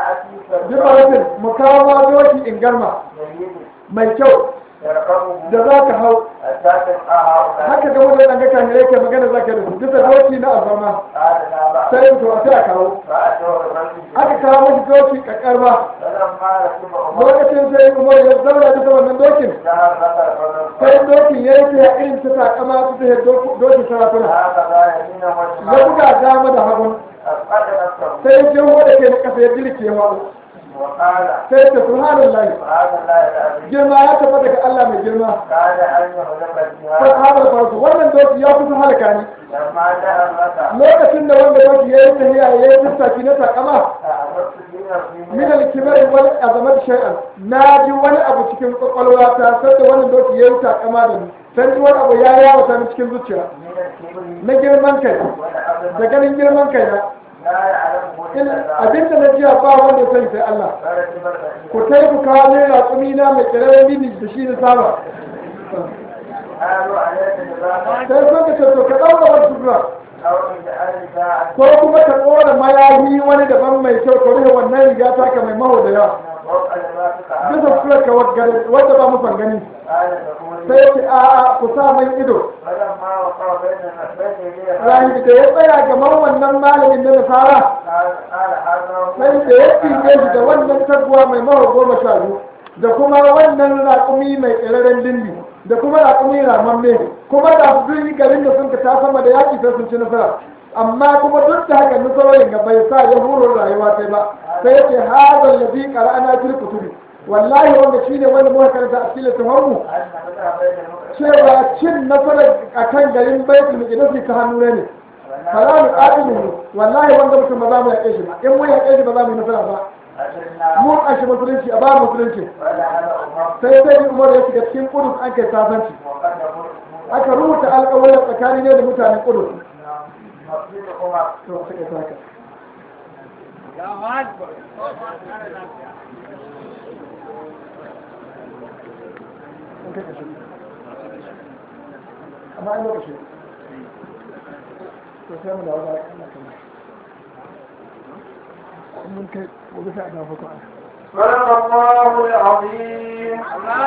أتيك jima rafin mu kawo ma doki in garma جيد mai kyau يرقبه da za ka hau حتى تلقى هؤلاء haka ga wani ɗan gaka ne yake magana za ka da su bisa doki na alfarma قال لا بأس sai to a sai a kawo فأتوه الرجل aka kawo mashi doki kakkarma فلما ركب عمر lokacin sai umar ya zauna bisa wannan dokin ظهر لك الرجل sai dokin ya yi ta irin ta takama ta ta dokin sarakuna هكذا يمينا ya وشمالا buga dama da hagun أسقط نفسه sai jirgo da ke na kasa ya jirke ya faɗo وقال sai ta subhanallahi وهذا لا العظيم girma ya tabbata daga Allah mai girma كاد أن يهلك sai فيها haɓar farko wannan doki ya kusa halaka ni لما ظهر لك lokacin da wanda doki ya yi tafiya ya yi tattaki na takama أعرفت دين min al-kibar wal azamat shay'an na ji wani abu cikin kwakwalwa ta sai da wannan doki ya yi takama da ni sai ji wani abu ya yawo ta cikin zuciya من الكبر na girman kai da والعظمة ganin girman kai na لا يعلمه in إلا الله abinda na jiya ba wanda ya sani sai Allah فرتب البعير ku kai ku kawo ne raƙumi na mai ƙirarren mini da shi na saba قالوا عليك نظاما sai sun ka ce to ka ɗaura wata sutura أو اجعل ساعة ko kuma ka ɗora mayafi wani daban mai kyau ka rufe wannan riga taka mai maho da yawa فوق لباسك bisa عرضا sutura ka wadda ba mu gani قال تقول sai ce a a ku sa man ido فلما وقع بين بين يدي rahi da ya tsaya gaban wannan malamin na nasara قال قال هذا هو sai da ya tsige shi da wannan taguwa mai maho goma sha biyu da kuma wannan raƙumi mai ƙirarren dindi da kuma raƙumi ramamme kuma da su yi garin da sun ka ta sama da yaƙi sai sun ci nasara amma kuma duk da haka nasarorin ga bai sa ya huro rayuwa sai ba sai ya ce hazan lafi qara'ana fil kutubi wallahi wanda shine wanda muka karanta a cikin littafin mu أن فتح بين المؤمنين cewa cin nasarar akan garin baitul muqaddas ta hannu ne fala mu qatilu wallahi wanda mutum ba za mu yaƙe shi ba in mun yaƙe shi ba za mu yi nasara ba أجلنا mu kashe musulunci a ba musulunci ولا هذا أمر sai sai umar ya shiga cikin kudus an kai sasanci وقد يقول aka rubuta alƙawarin tsakani ne da mutanen kudus مسجد عمر to sai ka saka an kai kashe amma an lokaci to sai mu dawo da Allah kuma mun kai gobe sai a dawo ko صدق الله العظيم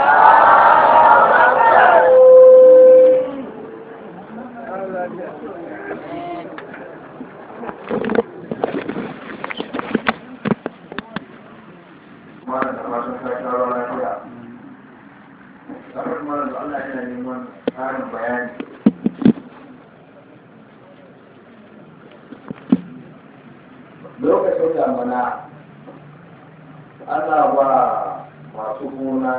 Mana da fatan ka sharo lafiya. Kamar mana da Allah yana neman ƙarin bayani. Lokacin damana ana ba masu gona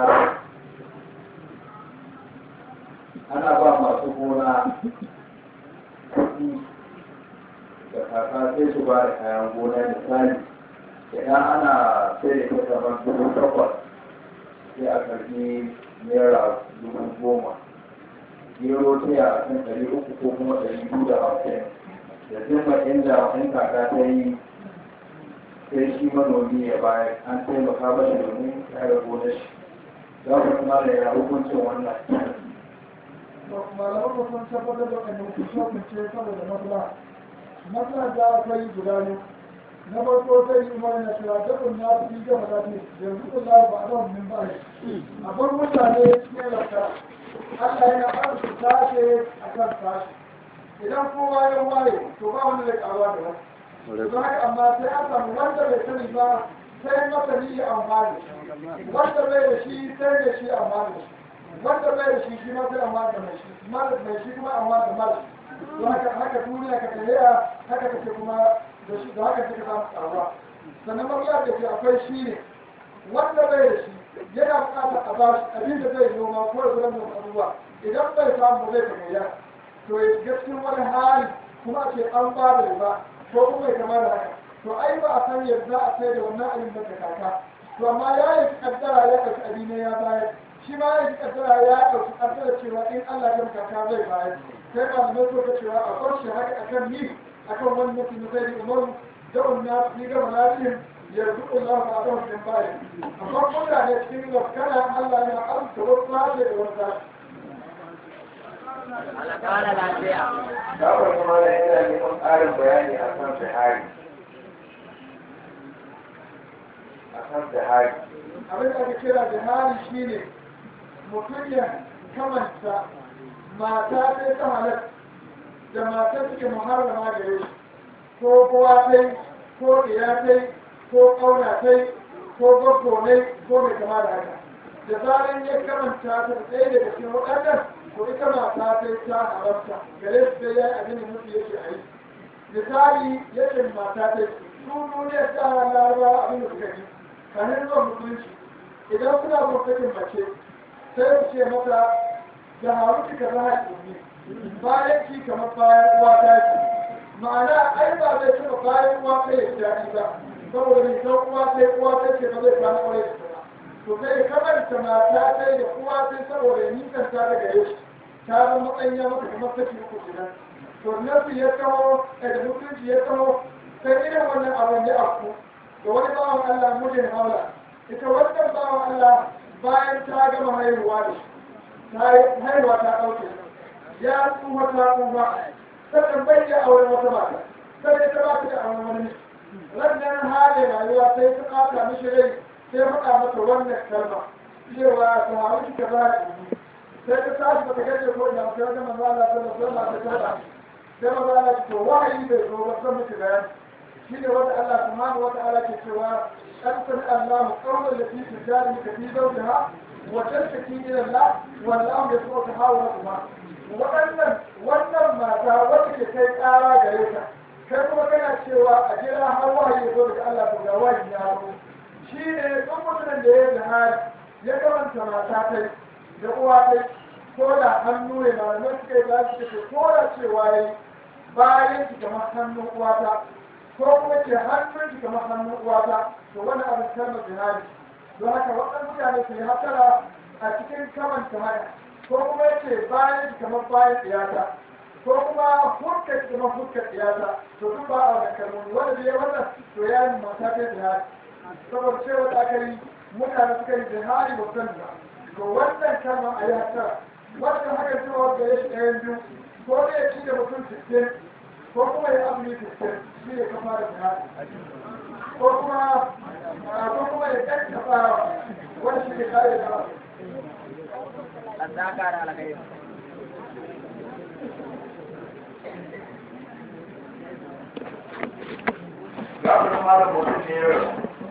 ana ba masu gona kuɗi da kaka sai su ba da kayan gona misali idan ana sai da ita kamar dubu takwas sai a karbi naira dubu goma gero sai a kan ɗari uku ko kuma ɗari biyu da hamsin da zimma inda in kaka ta yi sai shi manomi ya bayar an taimaka mashi domin kare gonar shi za ku kuma da ya hukuncin wannan malaman mu sun tabbatar da kan hukunce saboda maslaha maslaha da akwai guda ne na farko sai umar na cewa dabin na fi gama zafi yanzu Allah ba a zama min ba a bar mutane cikin rafta Allah yana arzu sashe a kan sashe idan kowa ya waye to ba wanda zai karuwa da wasu don haka amma sai an samu wanda bai sani ba sai masani ya amfani wanda bai da shi sai da shi amfani wanda bai da shi shi ma sai amfani da mai shi mai shi kuma amfani da mara don haka haka duniya ka tafiya haka take kuma da shi da haka take samu karuwa sannan mariya da ke akwai shi ne wanda bai da shi yana buƙatar a ba shi abin da zai noma ko da zuwan da abubuwa idan bai samu zai ta gaya to ya shiga cikin wani hali kuma a ce an ba da riba ko kuma ya kama da haka to ai ba a san yadda a sai da wannan abin da ka kaka to amma ya yi kaddara ya ɗauki abin ne ya bayar shi ma ya yi kaddara ya ɗauki kaddara cewa in Allah ya kaka zai bayar sai ba mu so ka cewa a bar shi haka akan ni akan wannan mutum sai da umaru da wannan ni ga malakin yarzu Allah ba da wannan bayar amma mutane cikin kana Allah ya arzuta wasu sashi da wani sashi Kwana lafiya. Kafin kuma da yana neman ƙarin bayani a kan Buhari. A kan Buhari. abin da ake kira da hali shine mutum ya kamanta mata sai ta halar da mata suke muharrama gare shi ko kowa tai ko iya tai ko ƙauna tai ko gwaggo ne ko mai kama da haka da zaran ya kamanta ta da ɗaya daga cikin waɗannan ko ita mata sai ta halarta gare su sai ya yi abin da mutu yake a yi misali yake mata tai su duniyar ta larabawa abin da suka yi kanin zuwa musulunci idan suna gwamnatin mace sai su ce mata da haru kika za a ɗumi bayan ki kamar bayan uwa ta ce ma'ana ai ba zai taɓa bayan uwa ta yi daɗi ba saboda mai san uwa ta uwa ta ce ba zai kwana ƙwarai da ta to sai kamar ta mata ta da uwa ta saboda nisan ta daga yau ta zama matsayin ya mata kamar saki uku kenan to nasu ya taho da mutunci ya taho sai irin wannan abin ya afku da wani bawan Allah mijin haula ita wannan bawan Allah bayan ta gama haihuwa da shi ta yi haihuwa ta ɗauke ya tsuwa ta tsuwa sannan bai iya auren wata mata sai ta ba ta da auren wani rannan halin rayuwa sai ta ɓata mishi rai sai faɗa mata wannan kalma cewa ta haru ki ka za sai ta tashi bata gaje ko ina sai wajen manzo Allah sallallahu alaihi wasallam ta tada sai manzo Allah to wahayi bai zo ba san miki bayani shine wanda Allah subhanahu wa ta'ala ke cewa قد سمع الله قول التي تجادلك في زوجها وتشتكي الى الله والله يسمع تحاوركما wannan wannan mata wacce ke kai tsara gare ta kai kuma kana cewa a jira har wahayi ya zo daga Allah to ga wahayi ya zo shi ne duk mutumin da ya jihari ya kamanta mata tai da uwa tai ko da hannu ne malamai suka yi ba shi ko da cewa yayi bayan ki kamar hannun uwata ko kuma ce hannun ki kamar hannun uwata to wani abin kalmar jihadi don haka waɗannan mutane su yi hatara a cikin kamanta haya ko kuma ya ce bayan ki kamar bayan tsiyata ko kuma fuskar ki kamar fuskar tsiyata to duk ba a wannan kalmomi wanda bai wannan to ya yi mata ta jihadi saboda cewa da aka yi mutane suka yi jihadi ba san ba to wannan kalma a yi hatara wannan haka cewa da ya shi ɗayan biyu ko ne ya ci da mutum sittin ko kuma ya azumi sittin shi ne kafa da jihadi ko kuma ko kuma ya kakkafa wani shi ne kare da Allah kara alkhairi. Za ku zama da mutum ne yau.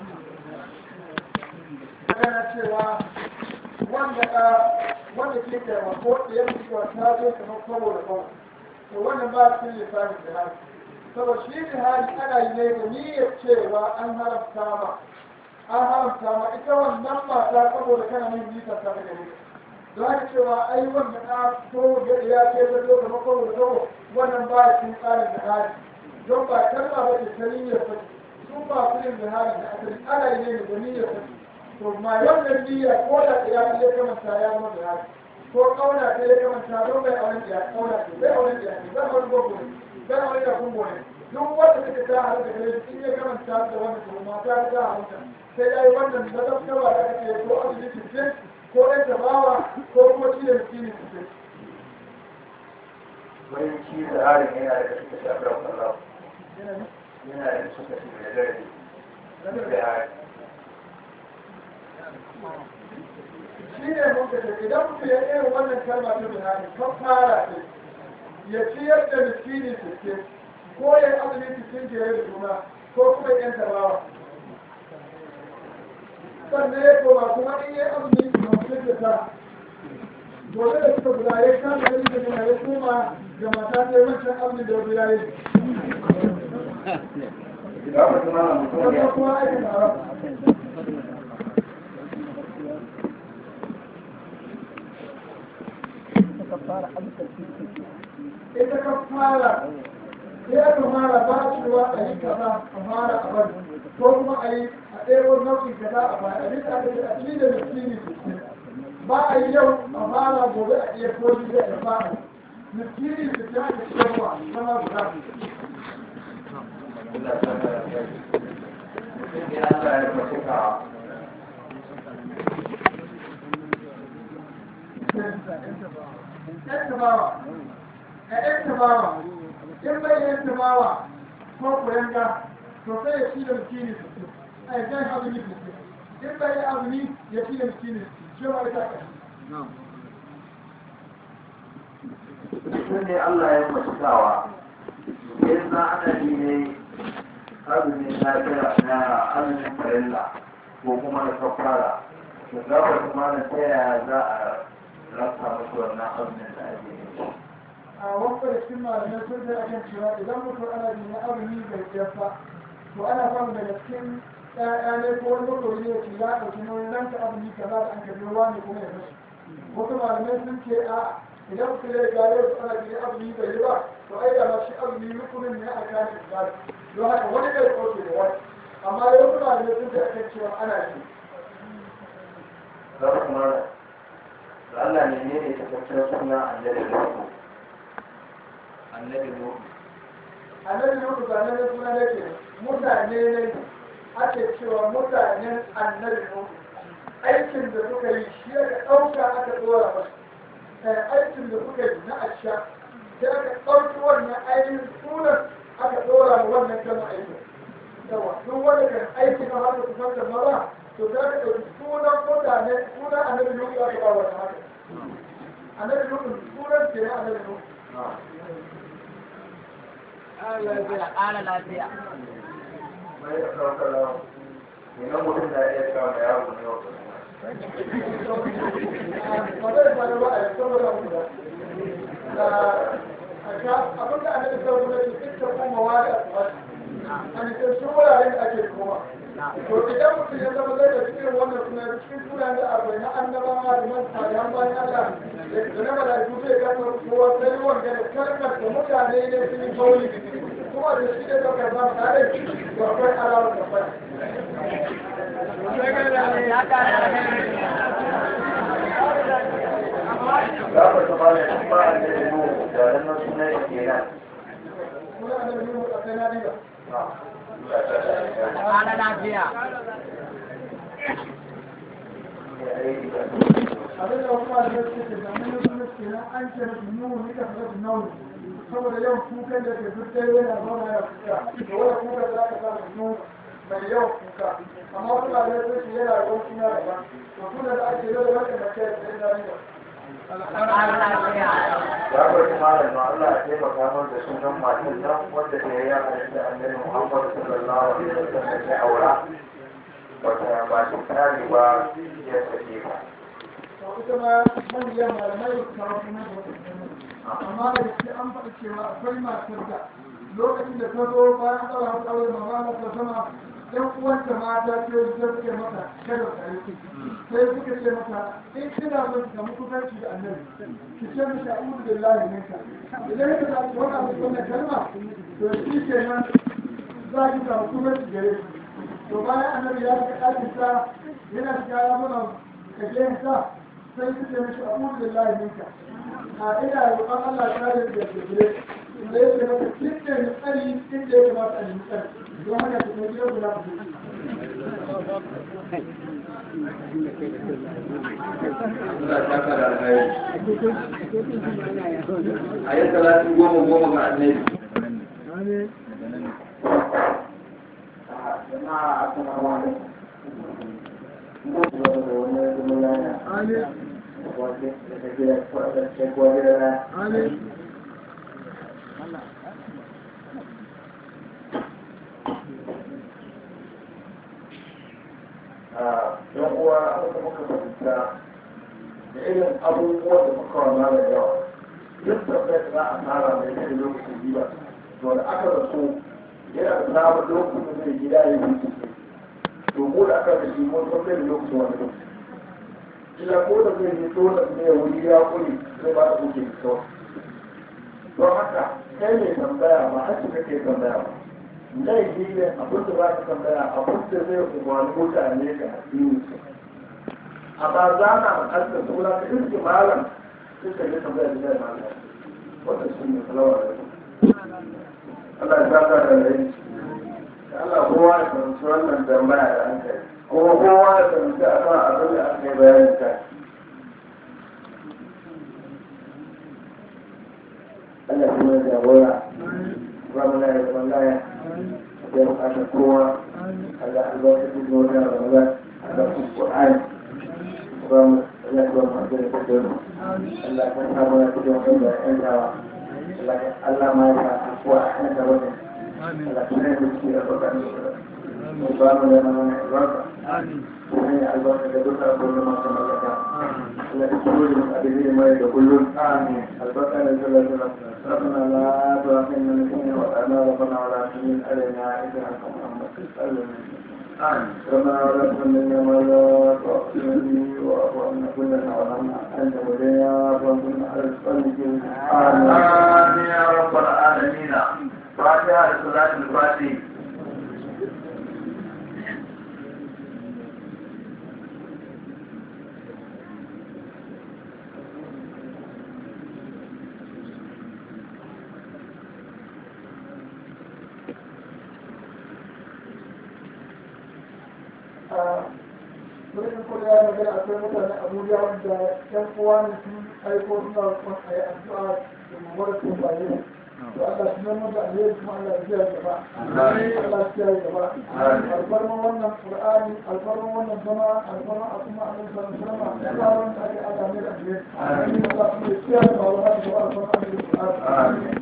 magana cewa wanda ka wanda ke taimako da ya fi ta zo kamar kwabo da kwabo to wannan ba su yi lissafin jihari saboda shi jihari ana yi ne da niyyar cewa an haramta ma an haramta ma ita wannan mata saboda kana yin nisan ta daga ne don haka cewa ai wanda ka so da ya ce da zo kamar kwabo da kwabo wannan ba shi tsarin jihari don ba kalma ba ce ta niyyar ta su ba su yin jihari da asali ana yi ne da niyyar ta to ma wannan niyya ko da ya ya kamanta ya zama da haka ko kauna ta ya kamanta don bai auren ya kauna ta bai auren ya zai auren gogo ne zai auren ya kungo ne duk wanda take ta har da gare in ya kamanta da wannan to mata ta haramta sai ya yi wannan da zaftawa da ake ko azumi cikin ko ɗan tabawa ko kuma shi da miskini cikin wani shi da harin yana da suka shafi da kwallo yana da suka shi da dare da harin shi ne mun kace idan mutum ya irin wannan kalma ta bihari kan fara ce ya ciyar da miskini sittin ko ya yi azumi sittin jere da juna ko kuma yan tabawa sannan ya koma kuma in ya yi azumi hamsin da tara gobe da suka guda ya kama da rikin yana ya koma da mata ta yi wancan azumi da guda ya yi ga mutum ana mutum wannan ya kuma aikin haram ita ka fara sai aka fara ba cewa a yi kaza a fara a bari ko kuma a yi a ɗaya nau'in kaza a bari a rika da a cikin da miskini sittin ba a yi yau a fara gobe a iya koji da ya fara miskini sittin aka ciyarwa zama guda Allah ta kara kai mutum ne Allah ya mace ka ‘yan tabawa, a ‘yan tabawa, in bai ‘yan tabawa ko kuyanga, to sai ya ci da miskini sittin, a yi jan azumi sittin, in bai yi azumi ya ci da miskini sittin, shi ma ita ƙashi. mutum ne Allah ya mace kawa yanzu na ana ji ne azumin lafiya na azumin farilla ko kuma na kafara to za ka kuma na ta yaya za a rasa musu wannan azumin da ake yi a wasu da cikin malamai sun sai akan cewa idan mutum ana jin ya azumi bai tsayar ba to ana samun daga cikin ƴaƴa ne ko wani makoyi ne ke ya ɗauki nauyin ranka azumi kaza da an kaji ruwa ne kuma ya kashe wasu malamai sun ce a idan mutum ya ga yau ana jin ya azumi bai yi ba to ai da ma shi azumi rukunin ne a kan ibada don haka wani bai kauce da wani amma dai wasu malamai sun sai akan cewa ana yi za ku kuma da Allah ne ne ne takaccen suna annabi da su annabi Nuhu annabi Nuhu ba nan suna ne ke mutane ne ake cewa mutanen annabi Nuhu aikin da suka yi shi aka ɗauka aka ɗora masu aikin da suka yi na asha sai aka ɗauki wannan ainihin sunan aka ɗora ma wannan kama aikin yawa duk wanda kan aiki na haka su fanta maza to za ka ɗauki sunan mutane sunan annabi Nuhu aka ba wannan haka annabi Nuhu sunan ke na annabi Nuhu ƙara lafiya mai da ɗaukar lawa idan mutum na iya kawo da yaro ne wa ba zai faru ba a yi saboda mu da abin da annabi sallallahu alaihi wasallam ya kuma wa da an ce su wuraren da ake kuma to idan mutum ya zama zai da cikin wannan suna cikin sunan da abai na annabawa da man salihan bayan Allah da na malaiku zai gano kowa sai wanda da kalmar da mutane ne sun yi kauli kuma da shi da daukar ba tare da akwai alawar da bai ya ƙara za ku zama da shi ba annabi Nuhu da nan suna yake nan kuma annabi Nuhu a kai na riba ƙara lafiya abin da wasu malamai suke ce zamanin suna ke nan an ce masu nuhu ni ka fasa nauni saboda yawan kukan da ke fitar yana zama ya kuka da wani kuka za ka samu nuhu mai yawan kuka amma wasu malamai sun ce yana da wani suna daban to suna da ake yau da wani da ke da yana riba ƙara lafiya ya bar malam na Allah ya taimaka min da sunan matan nan wanda ta yi yaran da annabi Muhammad sallallahu alaihi wasallam ya aura wata ba shi tare ba ya sake ta to ita ma manyan malamai ta wasu na da wata amma da gaske an faɗi cewa akwai matar da lokacin da ta zo bayan tsara hau aure mamma ta sama yan uwanta mata ce da suke mata kada ta yi sai suka ce mata in kina son ki samu kusanci da annabi ki ce mishi a'udhu billahi minka idan ka samu wani abu wannan kalma to shi kenan za ki samu kusanci gare shi to bayan annabi ya shiga ɗakin sa yana shiga ya mana kajen sa sai su ce mishi a'udhu billahi minka a ina roƙon Allah ta da da gure da yake mata cikin tsari inda ya kamata a nemi tsari don haka ta kai gidan guda ku Allah ya saka da alheri a yi talatin goma goma ga annabi amin jama'a assalamu alaikum Mutuwa da wani zama yana amin wajen da ta gida kwaɗa ta gwajera amin a yan uwa abin da muka fahimta da irin abubuwan da muka wana da yawa duk da bai za a tsara mai kai lokacin biba to da aka rasu yana da samun lokacin da zai gida ya yi ciki to mu da aka da shi mun san zai lokacin wani lokaci ila ko da zai yi dole ne ya wuri ya kuri zai ba da kuke da kawai don haka kai ne tambaya ba haka kake tambaya ba laifi ne abin da za ka tambaya abin da zai umarni mutane ga addini su amma za na al'adda suna ka iske malam sai ka yi tambaya da zai malam wanda shi ne salawa da Allah ya saka da rai Allah kowa ya fahimci wannan tambaya da an kai kuma kowa ya fahimci a kan abin da aka yi bayani kai Allah kuma ya jagora zama na ya zama laya ya bukatar kowa Allah albarkacin da wata ramadan Allah su Qur'ani zama Allah ya zama da ta dole Allah ya samu ya fito wanda ya yan dawa Allah ma ya sa kuwa a kan da wani Allah ya ne da shi a bakan mu ba mu da mana albarka ne albarka da duka abin da masu mallaka Allah ya tsoro da abin mai da kullum amin albarka da sallallahu alaihi wasallam ربنا لا تؤاخذنا نسينا وأنا ربنا ولا تحمل علينا إذا أنت محمد صلى الله عليه ربنا ولا تحملنا ما لا طاقة لنا واعف عنا كلنا وارحمنا أنت ولينا وانصرنا على القلب آمين يا رب العالمين فاتحة لصلاة الفاتحة wurin kuma ya magana akwai mutane abuja wanda yan uwa ne sun aiko suna kuma a yi addu'a da mawar sun baye to Allah shi ne mun da alheri kuma Allah ya kiyaye gaba Allah ya kiyaye gaba alfarman wannan qur'ani alfarman wannan zama alfarman a kuma annabi sallallahu alaihi wasallam ya ba wanda ake ada mai da alheri amin Allah ya kiyaye gaba Allah ya alfarman annabi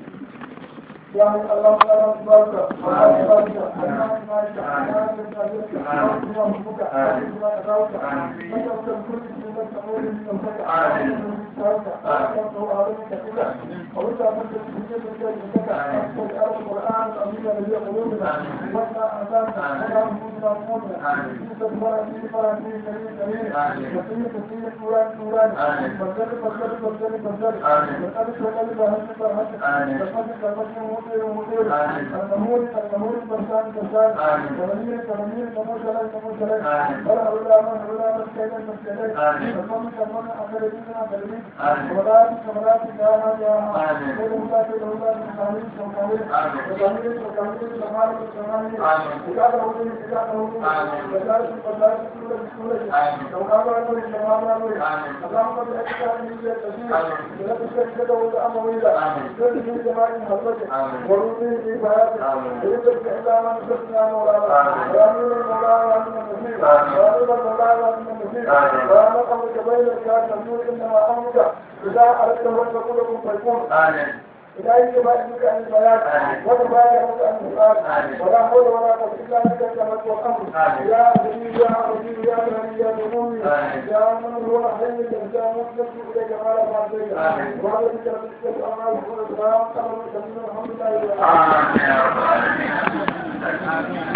يا الله لا تبارك الله تبارك الله تبارك الله تبارك الله ربك الله تبارك انت كل شيء تقول من ربك تبارك الله أعلمك كله وانت أمرت بسجد الجاي لك أنت القرآن الأمين الذي قلوبنا وإنا أعلمنا ولا نموتنا نموتنا إنت تبارك في فرح في كريم كريم كثير كثير نوران نوران بزر بزر بزر بزر من أبي شغل بهن بهن بزر بزر مدير مدير النمور النمور برسان برسان كرمير كرمير نمو شلال نمو شلال بل أولا من أولا من كيدا من كيدا كرمم كرمم أخرجين أخرجين كمرات كمرات يا ها يا ها كل هولا كل هولا من كامل كامل كامل كامل كمال كمال إجابة هولي إجابة هولي بجار بجار سورة سورة كمال هولي كمال هولي اللهم صل على سيدنا محمد لا تشرك له أمويلا كل من جماع حضرتك ورودي في بياتك إذا إلا من سبنا مولانا وأمين مولانا وأمين المسيح وأمين مولانا وأمين المسيح وأنا قبلك بين الكافرين إنما أمرك إذا أردت أن تقول لكم فيكون إذا يجب أنك عن البيان وتبايعك عن السؤال ولا حول ولا قوة إلا بك التمت والأمر يا سيدي يا رسول يا غني يا ذنوبي يا من هو حي يا مخلص إليك ما لا فاضل وعلى ذلك ربك الأمر والسلام الحمد لله آمين يا رب العالمين